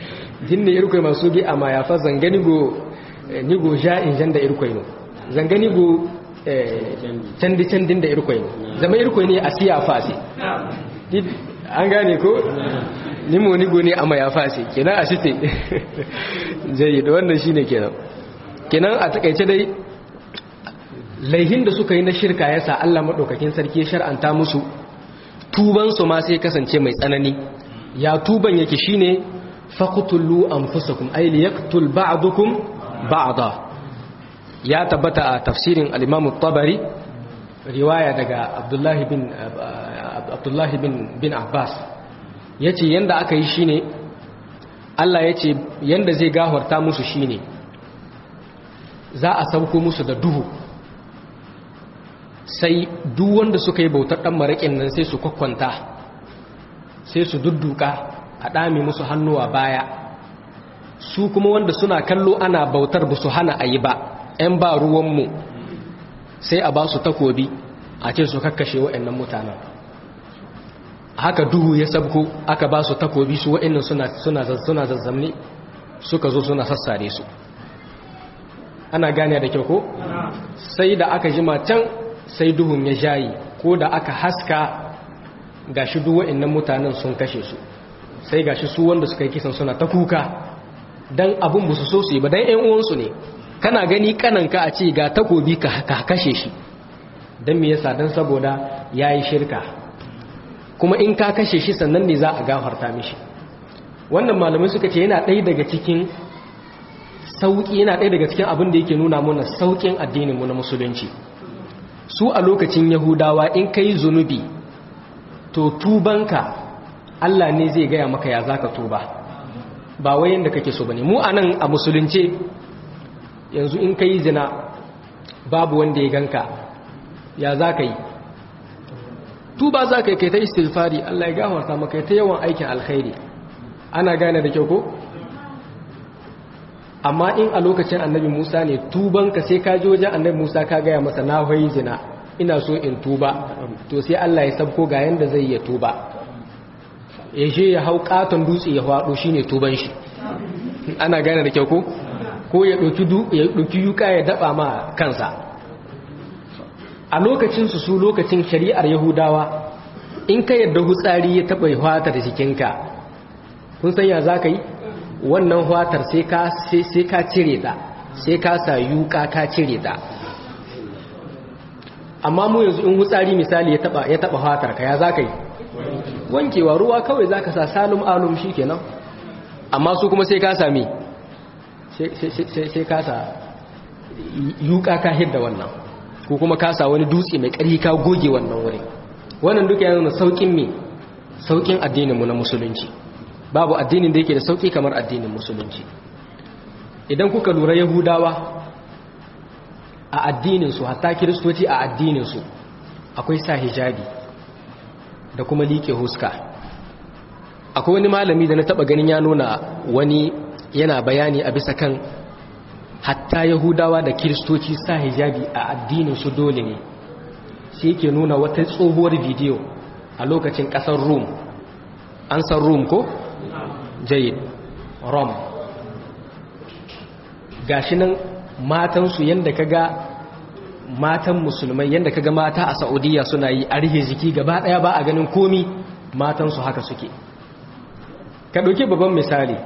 jinne irkoi masu gi amma ya fa zangani go ni go ja in janda irkoi no zangani go candi candin da irkoi no zama irkoi ne a siya fasi an gane ko ni mo ni go ne amma ya fasi kenan a shite jayi da wannan shine kenan kenan a takaice dai laihin da suka yi na shirka yasa Allah madaukakin sarki ya shar'anta musu tuban su ma sai kasance mai tsanani ya tuban yake shine faqtulu anfusakum ay liyaqtul ba'dukum ba'da ya tabbata a tafsirin al-Imam tabari riwaya daga Abdullah bin Abdullah bin bin Abbas yace yanda aka yi shine Allah yace yanda zai gafarta musu shine za a sauko musu da duhu sai duk wanda suka yi bautar dan maraƙin nan sai su kwakwanta sai su dudduka a ɗame musu hannuwa baya su kuma wanda suna kallo ana bautar ba su hana a yi ba 'yan ba ruwanmu sai a ba su takobi a ce su kakkashe wa'annan mutanen haka duhu ya sabko aka ba su takobi su wa'annan suna zazzamni suka zo suna sassare su ana gane da kyau ko sai da aka jima can sai duhun ya jayi ko da aka haska gashi duk wa'annan mutanen sun kashe su sai gashi su wanda suka yi kisan suna ta kuka dan abun ba su so su yi ba dan ƴan uwansu ne kana gani kananka a ce ga takobi ka kashe shi dan me yasa dan saboda yayi shirka kuma in ka kashe shi sannan ne za a gafarta mishi wannan malamai suka ce yana ɗaya daga cikin sauki yana ɗaya daga cikin abin da yake nuna mana saukin addinin mu na musulunci su a lokacin yahudawa in kai zunubi to tubanka Allah ne zai gaya maka ya zaka tuba ba wai yanda kake so bane mu anan a musulunce yanzu in kai zina babu wanda ya ganka ya zaka yi tuba zaka yi kai ta istighfari Allah ya gafarta maka ta yawan aikin alkhairi ana gane da kyau ko amma in a lokacin annabi Musa ne tubanka sai ka je wajen annabi Musa ka gaya masa na hoyi zina ina so in tuba to sai Allah ya sabko ga yanda zai ya tuba ya je ya hau katon dutse ya faɗo shine tuban shi ana gane da kyau ko ko ya ɗauki yuka ya daɓa ma kansa a lokacin su su lokacin shari'ar yahudawa in ka yadda hutsari ya taɓa hwata da jikinka kun san ya za ka yi wannan hwatar sai ka cire ta sai ka sa yuka ka cire ta amma mu yanzu in hutsari misali ya taba ya taba hwatar ka ya zaka yi wankewa ruwa kawai zaka sa salum alum shikenan amma su kuma sai ka sami sai ka sa yuka ka hidda wannan ko kuma ka sa wani dutse mai ƙarfi ka goge wannan wurin wannan duka yana saukin me saukin addinin mu na musulunci babu addinin da yake da sauki kamar addinin musulunci idan kuka lura yahudawa a addininsu hatta kiristoci a addininsu akwai sa hijabi da kuma liƙe huska akwai wani malami da na taɓa ganin ya nuna wani yana bayani a bisa kan hatta yahudawa da kiristoci sa hijabi a addininsu dole ne shi ke nuna wata tsohuwar bidiyo a lokacin ƙasar rum an san rum ko? jayid rom gashi nan matansu yadda ka ga matan musulmai yadda ka ga mata a saudiya suna yi a rihe jiki gaba daya ba a ganin komi matansu haka suke ka ɗauki babban misali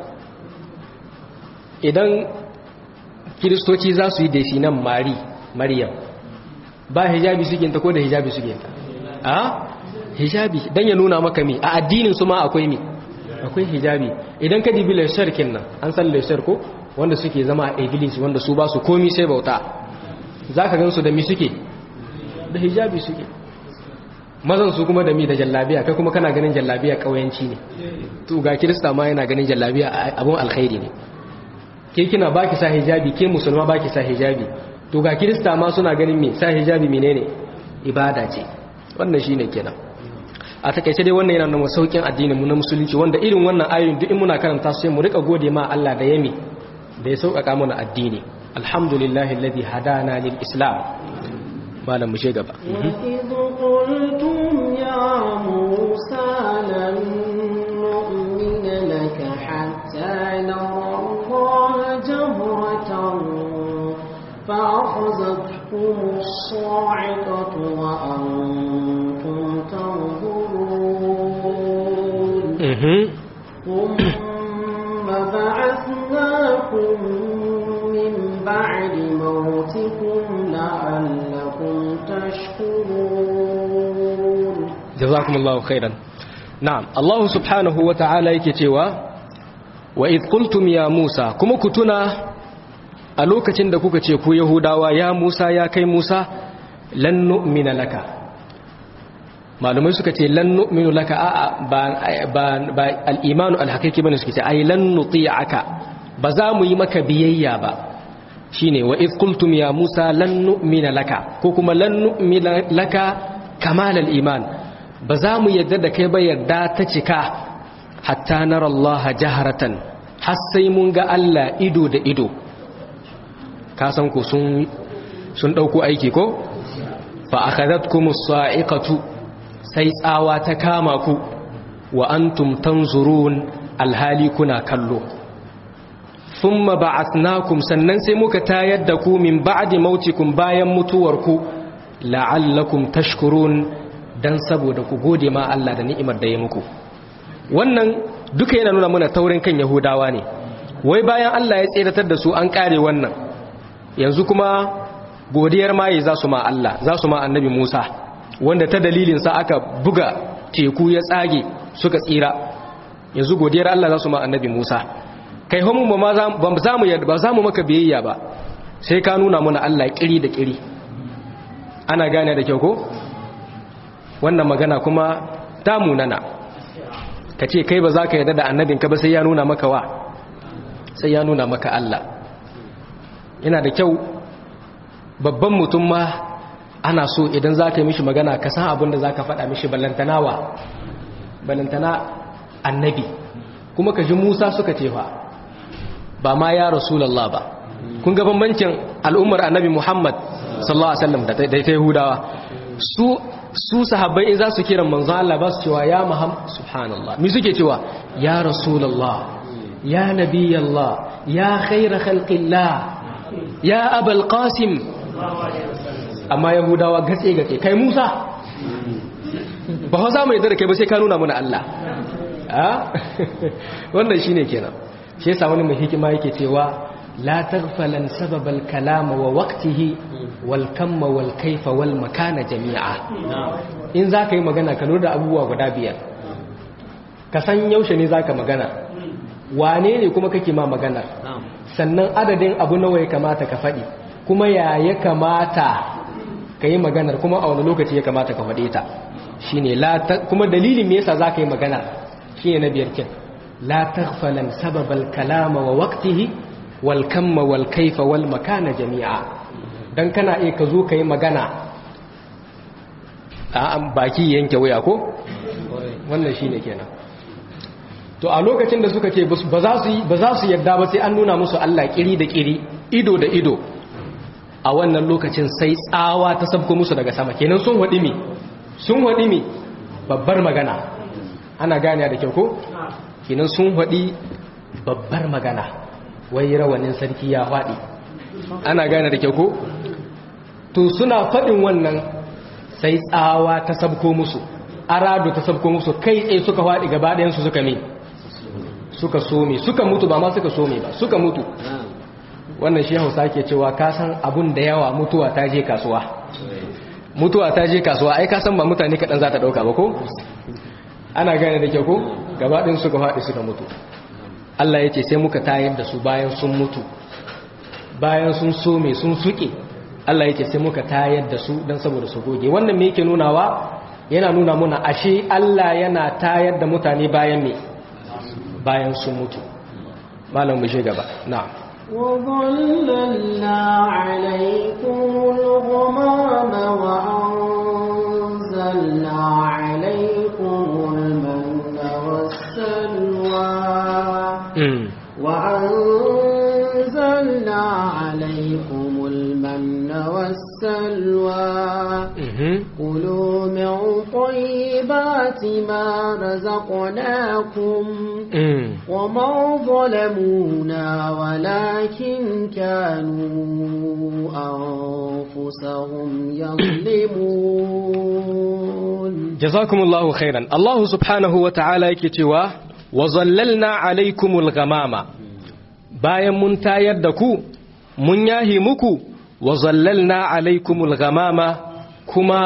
idan kiristoci za su yi da nan mari maryam ba hijabi sukinta ko da hijabi sukinta a hijabi don ya nuna maka mi a addinin su ma akwai mi akwai hijabi idan ka dibi laishar nan an san laishar ko wanda suke zama a iglis wanda su ba su komi sai bauta za ka gansu da mi suke da hijabi suke mazan su kuma da mi da jallabiya kai kuma kana ganin jallabiya kauyanci ne to ga kirista ma yana ganin jallabiya abun alkhairi ne ke kina baki sa hijabi ke musulma baki sa hijabi to ga kirista ma suna ganin me sa hijabi menene ibada ce wannan shine kenan a takaice dai wannan yana nuna saukin addinin mu na musulunci wanda irin wannan ayoyin duk in muna karanta su sai mu rika gode ma Allah da yami da ya sauƙaƙa mana addini alhamdulillahi alladhi hadana lil islam malam mu je gaba وإذ قلتم يا موسى لن نؤمن لك حتى نرى فأخذتكم الصاعقة وأنتم تنظرون ثم بعثناكم من بعد موتكم لعلكم تشكرون جزاكم الله خيرا نعم الله سبحانه وتعالى yake cewa wa idh qultum ya Musa kuma ku tuna a lokacin da kuka ce ku Yahudawa ya Musa ya kai Musa lan nu'mina laka malumai suka ce lan nu'minu laka a ba ba al-imanu al-haqiqi bane suka ce ai lan nuti'aka ba za mu yi maka biyayya ba shine wa idh qultum ya Musa lan nu'mina laka ko kuma lan nu'mina laka kamal al-iman ba za mu yadda da kai ba yarda ta cika hatta nara Allah jaharatan har sai mun ga Allah ido da ido ka san ku sun sun dauko aiki ko fa akhadatkumus sa'iqatu sai tsawa ta kama ku wa antum tanzurun alhali kuna kallo thumma ba'athnakum sannan sai muka tayar da ku min ba'di mautikum bayan mutuwarku la'allakum tashkurun dan saboda ku gode ma Allah da ni'imar da ya muku wannan duka yana nuna mana taurin kan yahudawa ne wai bayan Allah ya tseratar da su an kare wannan yanzu kuma godiyar maye za su ma Allah za su ma annabi Musa wanda ta dalilinsa aka buga teku ya tsage suka tsira yanzu godiyar Allah za su ma annabi Musa kai homu ba za mu ba za mu maka biyayya ba sai ka nuna mana Allah kiri da kiri ana gane da kyau ko wannan magana kuma ta munana ka ce kai ba za ka yarda da annabinka ba sai ya nuna maka wa sai ya nuna maka Allah yana da kyau babban mutum ma ana so idan za ka yi mishi magana ka san abin da za ka faɗa mishi ballantana wa ballantana annabi kuma ka ji musa suka cewa ba ma ya rasulallah ba kun ga bambancin al'ummar annabi muhammad sallallahu alaihi wasallam da ta yahudawa su su sahabbai in za su kiran manzon Allah ba su cewa ya muhammad subhanallah mi suke cewa ya rasulallah ya nabiyallah ya khaira khalqillah ya abal qasim amma yahudawa gatse gatse kai musa ba fa za mu yadda da kai ba sai ka nuna mana Allah wannan shine kenan shi yasa wani mai hikima yake cewa la taghfalan sababal kalama wa waqtihi wal kamma wal kaifa wal makana jami'a in zaka yi magana ka lura da abubuwa guda biyar ka san yaushe ne zaka magana wane ne kuma kake ma maganar sannan adadin abu nawa ya kamata ka faɗi kuma ya ya kamata ka yi maganar kuma a wani lokaci ya kamata ka faɗe ta shine kuma dalilin me yasa zaka yi magana shine na biyar kin la taghfalan sababal kalama wa waqtihi wal kamma wal kaifa wal makana jami'a dan kana iya ka zo ka yi magana a baki yanke waya ko wannan shine kenan to a lokacin da suka ce ba za su ba za su yarda ba sai an nuna musu Allah kiri da kiri ido da ido a wannan lokacin sai tsawa ta sabko musu daga sama kenan sun wadi mi sun wadi mi babbar magana ana gane da kyau ko kenan sun wadi babbar magana wai rawanin sarki ya fadi ana gane da kyau ko to suna fadin wannan sai tsawa ta sabko musu arado ta sabko musu kai tsaye suka fadi gaba ɗayan su suka mi suka some suka mutu ba ma suka some ba suka mutu wannan shi hausa ke cewa ka san abun da yawa mutuwa ta je kasuwa mutuwa ta je kasuwa ai ka san ba mutane kaɗan za ta ɗauka ba ko ana gane da kyau ko gabaɗin suka faɗi suka mutu Allah ya ce sai muka tayar da su bayan sun mutu bayan sun some sun suke Allah ya ce sai muka tayar da su don saboda su goge wannan me yake nunawa yana nuna muna ashe Allah yana tayar da mutane bayan me bayan sun mutu malam mu shi gaba na'am وظللنا عليكم الغمام وأنزلنا عليكم المن والسلوى وأنزلنا عليكم المن المن والسلوى Mhm. كلوا من طيبات ما رزقناكم Mm. وما ظلمونا ولكن كانوا أنفسهم يظلمون jazakumullahu khairan Allah subhanahu wa ta'ala yake cewa wa zallalna alaikumul ghamama bayan mun tayar da ku mun yahi muku wa zallalna alaikumul ghamama kuma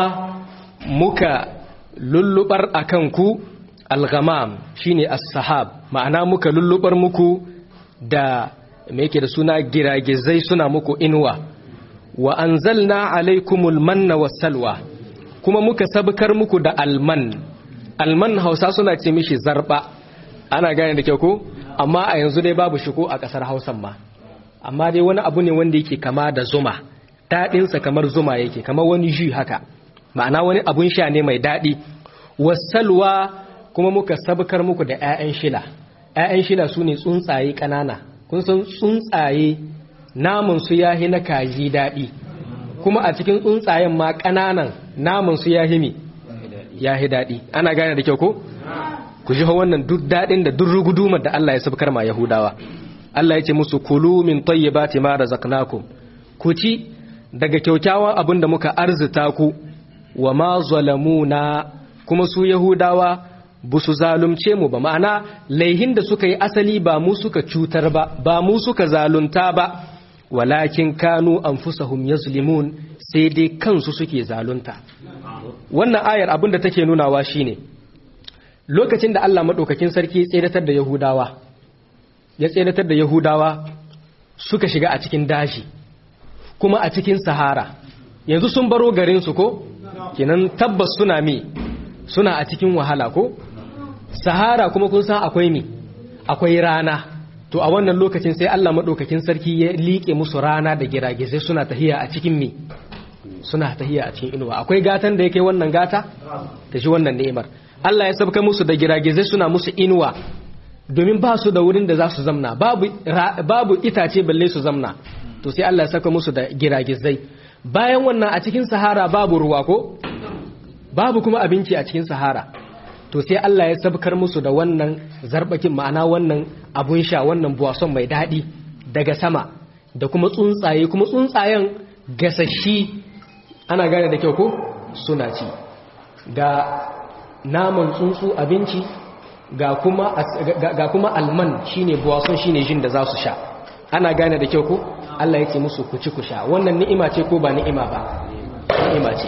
muka lullubar akan ku al-ghamam shine as-sahab ma'ana muka lullubar muku da me yake da suna giragizai suna muku inuwa wa anzalna alaikumul manna was-salwa kuma muka sabkar muku da alman alman hausa suna ce mishi zarba ana gane da kyau ko amma a yanzu dai babu shi ko a kasar hausan ma amma dai wani abu ne wanda yake kama da zuma daɗinsa kamar zuma yake kamar wani jus haka ma'ana wani abun sha ne mai daɗi wasalwa kuma muka sabkar muku da 'ya'yan shila 'ya'yan shila su ne tsuntsaye ƙanana kun san tsuntsaye namun su yahi na kaji daɗi kuma a cikin tsuntsayen ma ƙananan namun su yahi mi yahi daɗi ana gane da kyau ko ku ji wannan duk daɗin da duk rugudumar da Allah ya sabkar ma Yahudawa Allah ya ce musu kulu min tayyibati ma razaqnakum ku ci daga kyaukyawan abin da muka arzuta ku wa ma zalamuna kuma su Yahudawa ba su zalunce mu ba ma'ana laihin da suka yi asali ba mu suka cutar ba ba mu suka zalunta ba walakin kanu anfusahum yazlimun sai dai kansu suke zalunta wannan ayar abin da take nunawa shine lokacin da Allah madaukakin sarki ya tseratar da Yahudawa ya tseratar da Yahudawa suka shiga a cikin daji kuma a cikin sahara yanzu sun baro garin su ko kenan tabbas suna mi suna a cikin wahala ko sahara kuma kun san akwai mi akwai rana to a wannan lokacin sai Allah madaukakin sarki ya liƙe musu rana da giragizai suna tahiya a cikin mi suna tahiya a cikin inuwa akwai gatan da yake wannan gata ta shi wannan ni'imar Allah ya sabka musu da giragizai suna musu inuwa domin ba su da wurin da za su zamna babu babu itace balle su zamna to sai Allah ya saka musu da giragizai bayan wannan a cikin sahara babu ruwa ko babu kuma abinci a cikin sahara to sai Allah ya sabkar musu da wannan zarbakin ma'ana wannan abun sha wannan buwason mai daɗi daga sama da kuma tsuntsaye kuma tsuntsayen gasashi ana gane da kyau ko suna ci ga naman tsuntsu abinci ga kuma ga kuma alman shine buwason shine jin da za su sha ana gane da kyau ko Allah ya ce musu ku ci ku sha wannan ni'ima ce ko ba ni'ima ba ni'ima ce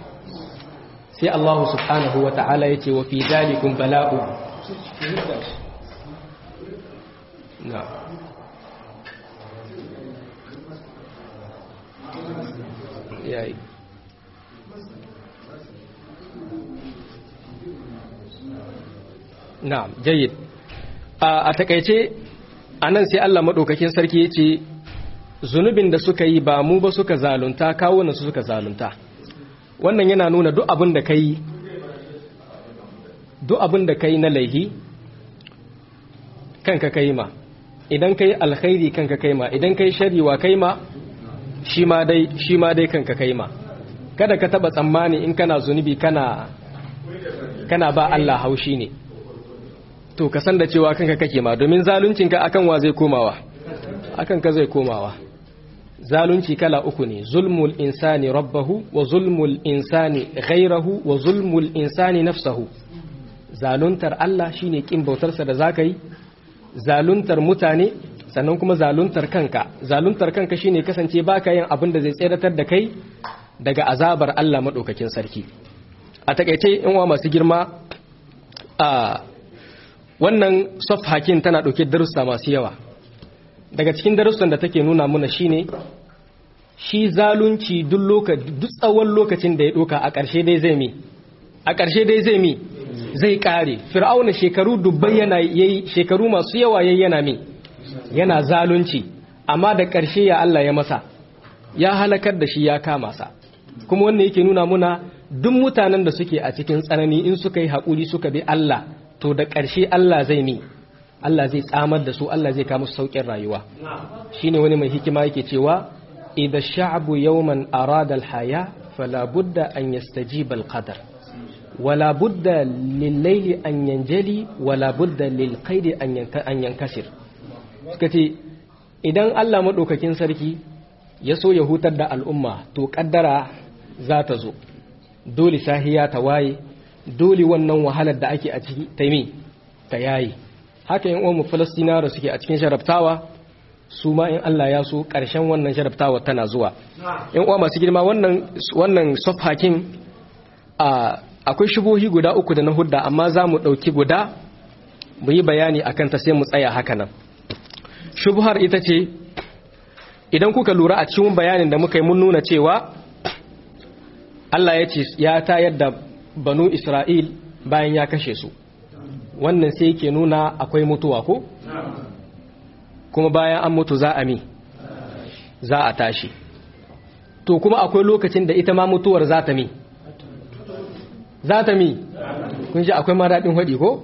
sai Allah subhanahu wa ta'ala ya ce wa fi zalikun bala'u na yayi na jayyid a takaice a nan sai Allah maɗaukakin sarki ya ce zunubin da suka yi ba mu ba suka zalunta kawunan su suka zalunta wannan yana nuna duk abin da kai duk abin da kai na laihi kanka kai ma idan kai alkhairi kanka kai ma idan kai shari wa kai ma shi ma dai shi ma dai kanka kai ma kada ka taba tsammani in kana zunubi kana kana ba Allah haushi ne to ka san da cewa kanka kake ma domin zaluncinka akan wa zai komawa akan ka zai komawa zalunci kala uku ne zulmul insani rabbahu wa zulmul insani ghairahu wa zulmul insani nafsahu zaluntar Allah shine kin bautarsa da zaka yi zaluntar mutane sannan kuma zaluntar kanka zaluntar kanka shine kasance baka yin abin da zai tseratar da kai daga azabar Allah madaukakin sarki a takeice in wa masu girma a wannan hakin tana dauke darussa masu yawa daga cikin darussan da take nuna muna shine shi zalunci duk lokaci duk tsawon lokacin da ya doka a ƙarshe dai zai mi a ƙarshe dai zai mi zai kare fir'auna shekaru dubbai yana yayi shekaru masu yawa yayi yana mi yana zalunci amma da ƙarshe ya Allah ya masa ya halakar da shi ya kama sa kuma wannan yake nuna muna duk mutanen da suke a cikin tsanani in suka yi haƙuri suka bi Allah to da ƙarshe Allah zai mi Allah zai tsamar da su Allah zai kawo musu saukin rayuwa shine wani mai hikima yake cewa idha ash-sha'bu yawman arada al-haya fala budda an yastajiba al-qadar wala budda lil-layli an yanjali wala budda lil-qaidi an yankasir suka ce idan Allah madaukakin sarki ya so ya hutar da al'umma to kaddara za ta zo dole sahiya ta waye dole wannan wahalar da ake a ciki ta yi ta yayi haka yin uwanmu falastinara suke a cikin sharabtawa su ma in Allah ya so ƙarshen wannan sharabtawa tana zuwa in uwa masu girma wannan wannan sofhakin akwai shubuhi guda uku da na hudda amma za mu ɗauki guda mu yi bayani a kanta sai mu tsaya haka nan shubuhar ita ce idan kuka lura a cikin bayanin da muka yi mun nuna cewa Allah ya ce ya tayar da banu Isra'il bayan ya kashe su wannan sai ke nuna akwai mutuwa ko? kuma bayan an mutu za a mi za a tashi to kuma akwai lokacin da ita ma mutuwar za ta mi za ta mi kun ji akwai maraɗin haɗi ko?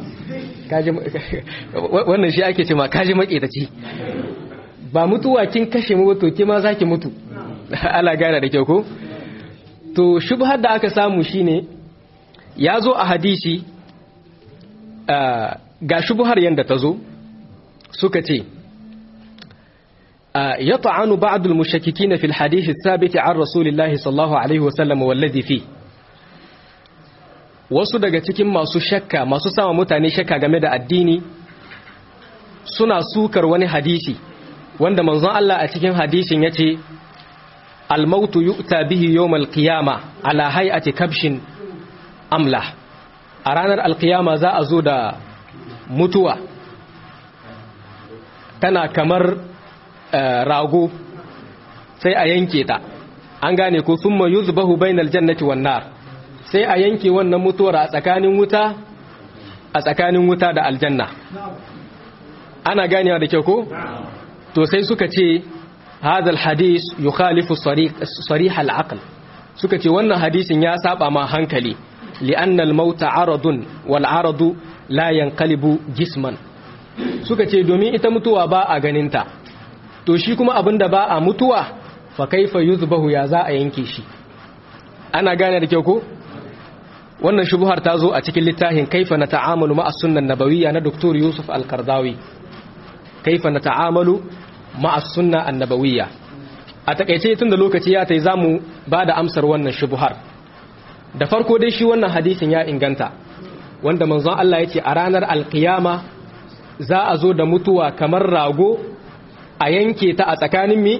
wannan shi ake ce ma kaji maƙetaci ba mutuwa kin kashe mu to kima za ki mutu ala gane da kyau ko? to shubhar da aka samu shine ya zo a hadisi ga shubhar yadda ta zo suka ce ya ta'anu ba'dul mushakkikin fil hadith thabit an rasulillahi sallallahu alaihi wasallam wallazi fi wasu daga cikin masu shakka masu sama mutane shakka game da addini suna sukar wani hadisi wanda manzon Allah a cikin hadisin yace الموت يؤتى به يوم القيامة على هيئة كبش أملح أرانا القيامة ذا أزود متوى تنا كمر راغو sai a yanke ta an gane ko thumma yuzbahu bainal jannati wan nar sai a yanke wannan mutuwar a tsakanin wuta a tsakanin wuta da aljanna ana ganewa da kyau ko to sai suka ce هذا الحديث يخالف صريح, صريح العقل suka ce wannan hadisin ya saba ma hankali li'annal mauta aradun wal aradu la yanqalibu jisman suka ce domin ita mutuwa ba a ganinta to shi kuma abinda ba a mutuwa fa kaifa yuzbahu ya za a yanke shi ana gane da kyau ko wannan shubuhar ta zo a cikin littafin kaifa na ta'amalu ma'as sunnan nabawiyya na Dr. Yusuf Al-Qardawi kaifa na ta'amalu ma'as sunna annabawiyya a takaice tun da lokaci ya tai zamu ba da amsar wannan shubuhar da farko dai shi wannan hadisin ya inganta wanda manzon Allah ya ce a ranar alkiyama za a zo da mutuwa kamar rago a yanke ta a tsakanin mi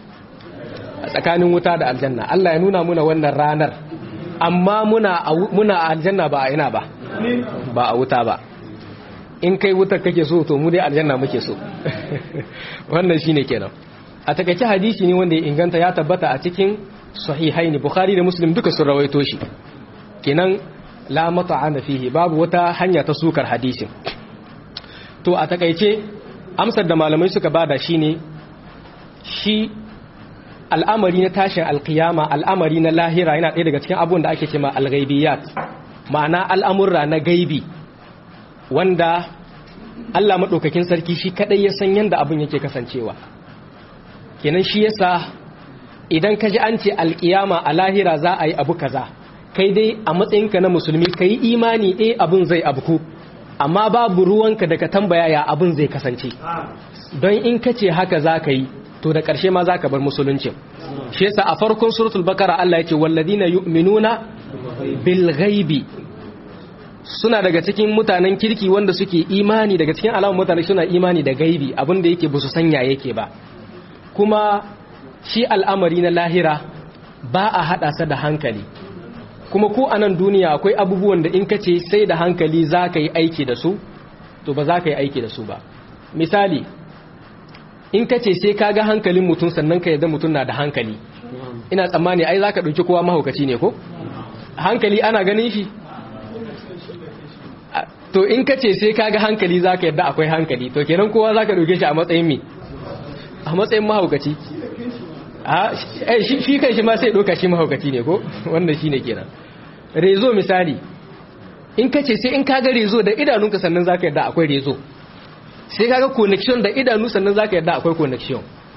a tsakanin wuta da aljanna Allah ya nuna muna wannan ranar amma muna muna a aljanna ba a ina ba ba a wuta ba in kai wutar kake so to mu dai aljanna muke so wannan shine kenan a takaice hadisi ne wanda ya inganta ya tabbata a cikin sahihaini bukhari da muslim duka sun rawaito shi kenan la mata'ana fihi babu wata hanya ta sukar hadisin to a takaice amsar da malamai suka bada shine shi al'amari na tashin alkiyama al'amari na lahira yana ɗaya daga cikin abubuwan da ake cewa al-ghaibiyat ma'ana al'amurra na gaibi wanda Allah maɗaukakin sarki shi kaɗai ya san yadda abin yake kasancewa kenan shi yasa idan ka ji an ce alƙiyama a lahira za a yi abu kaza kai dai a matsayinka na musulmi ka yi imani ɗaya abin zai abku amma babu ruwanka da ka tambaya ya abin zai kasance don in ka ce haka za ka yi to da ƙarshe ma za ka bar musulunci shi yasa a farkon suratul bakara Allah ya ce walladina yu'minuna bil ghaibi suna daga cikin mutanen kirki wanda suke imani daga cikin alamun mutane suna imani da gaibi abinda yake ba su sanya yake ba kuma shi al'amari na lahira ba a haɗa sa da hankali kuma ko a nan duniya akwai abubuwan da in ka ce sai da hankali za ka yi aiki da su to ba za ka yi aiki da su ba misali in ka ce sai ka ga hankalin mutum sannan ka yadda mutum na da hankali ina tsammani ai za ka ɗauki kowa mahaukaci ne ko hankali ana ganin shi to in ka ce sai kaga hankali za ka yadda akwai hankali to kenan kowa za ka ɗauke shi a matsayin mi a matsayin mahaukaci shi kan shi ma sai ɗauka shi mahaukaci ne ko wanda shi ne kenan rezo misali in ka ce sai in kaga rezo da idanunka sannan za ka yadda akwai rezo sai kaga connection da idanu sannan za ka yadda akwai connection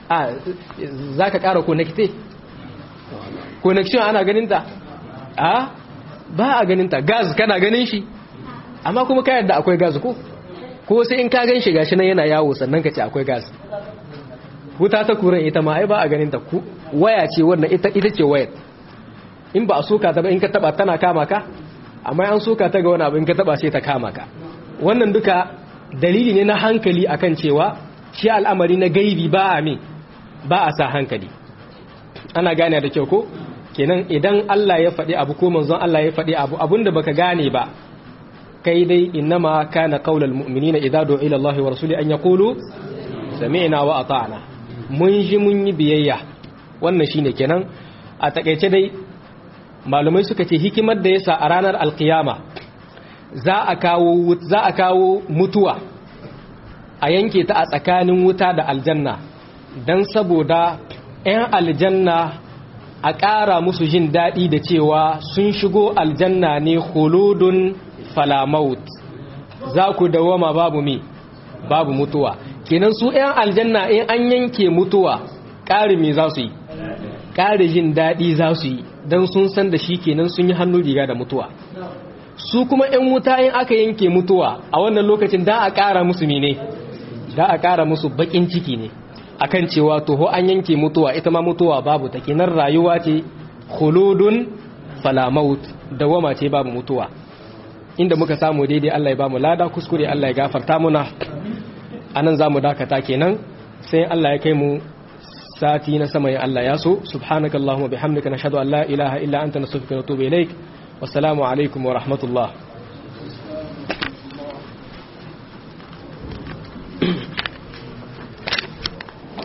a za ka ƙara connecte connection ana ganinta a ba a ganinta gas kana ganin shi amma kuma ka yadda akwai gas ko ko sai in ka gan shi gashi nan yana yawo sannan ka ce akwai gas wuta ta kuran ita ma ai ba a ganinta waya ce wannan ita ita ce wayar in ba a soka ta ba in ka taba tana kama ka amma an soka ta ga wani abu in ka taba sai ta kama ka wannan duka dalili ne na hankali akan cewa shi al'amari na gaibi ba a me ba a sa hankali ana gane da kyau ko kenan idan Allah ya faɗi abu ko manzon Allah ya faɗi abu abinda baka gane ba kai dai innama kana qaulal mu'minina idza du'a ila Allah wa rasuli an yaqulu sami'na wa ata'na mun ji mun yi biyayya wannan shine kenan a takeice dai malumai suka ce hikimar da yasa a ranar alkiyama za a kawo za a kawo mutuwa a yanke ta a tsakanin wuta da aljanna dan saboda 'yan aljanna a ƙara musu jin daɗi da cewa sun shigo aljanna ne huludun falamaut za ku dawama babu mi babu mutuwa kenan su 'yan aljanna in an yanke mutuwa ƙari me za su yi ƙari jin daɗi za su yi don sun san da shi kenan sun yi hannun riga da mutuwa su kuma 'yan wuta in aka yanke mutuwa a wannan lokacin da a ƙara musu mene da a ƙara musu baƙin ciki ne akan cewa toho an yanke mutuwa ita ma mutuwa babu ta kenan rayuwa ce khuludun falamaut dawama ce babu mutuwa inda muka samu daidai Allah ya bamu lada kuskure Allah ya gafarta muna anan zamu dakata kenan sai Allah ya kai mu sati na sama ya Allah ya so subhanakallahumma bihamdika nashhadu an la ilaha illa anta nastaghfiruka wa natubu ilaik wassalamu alaikum wa rahmatullah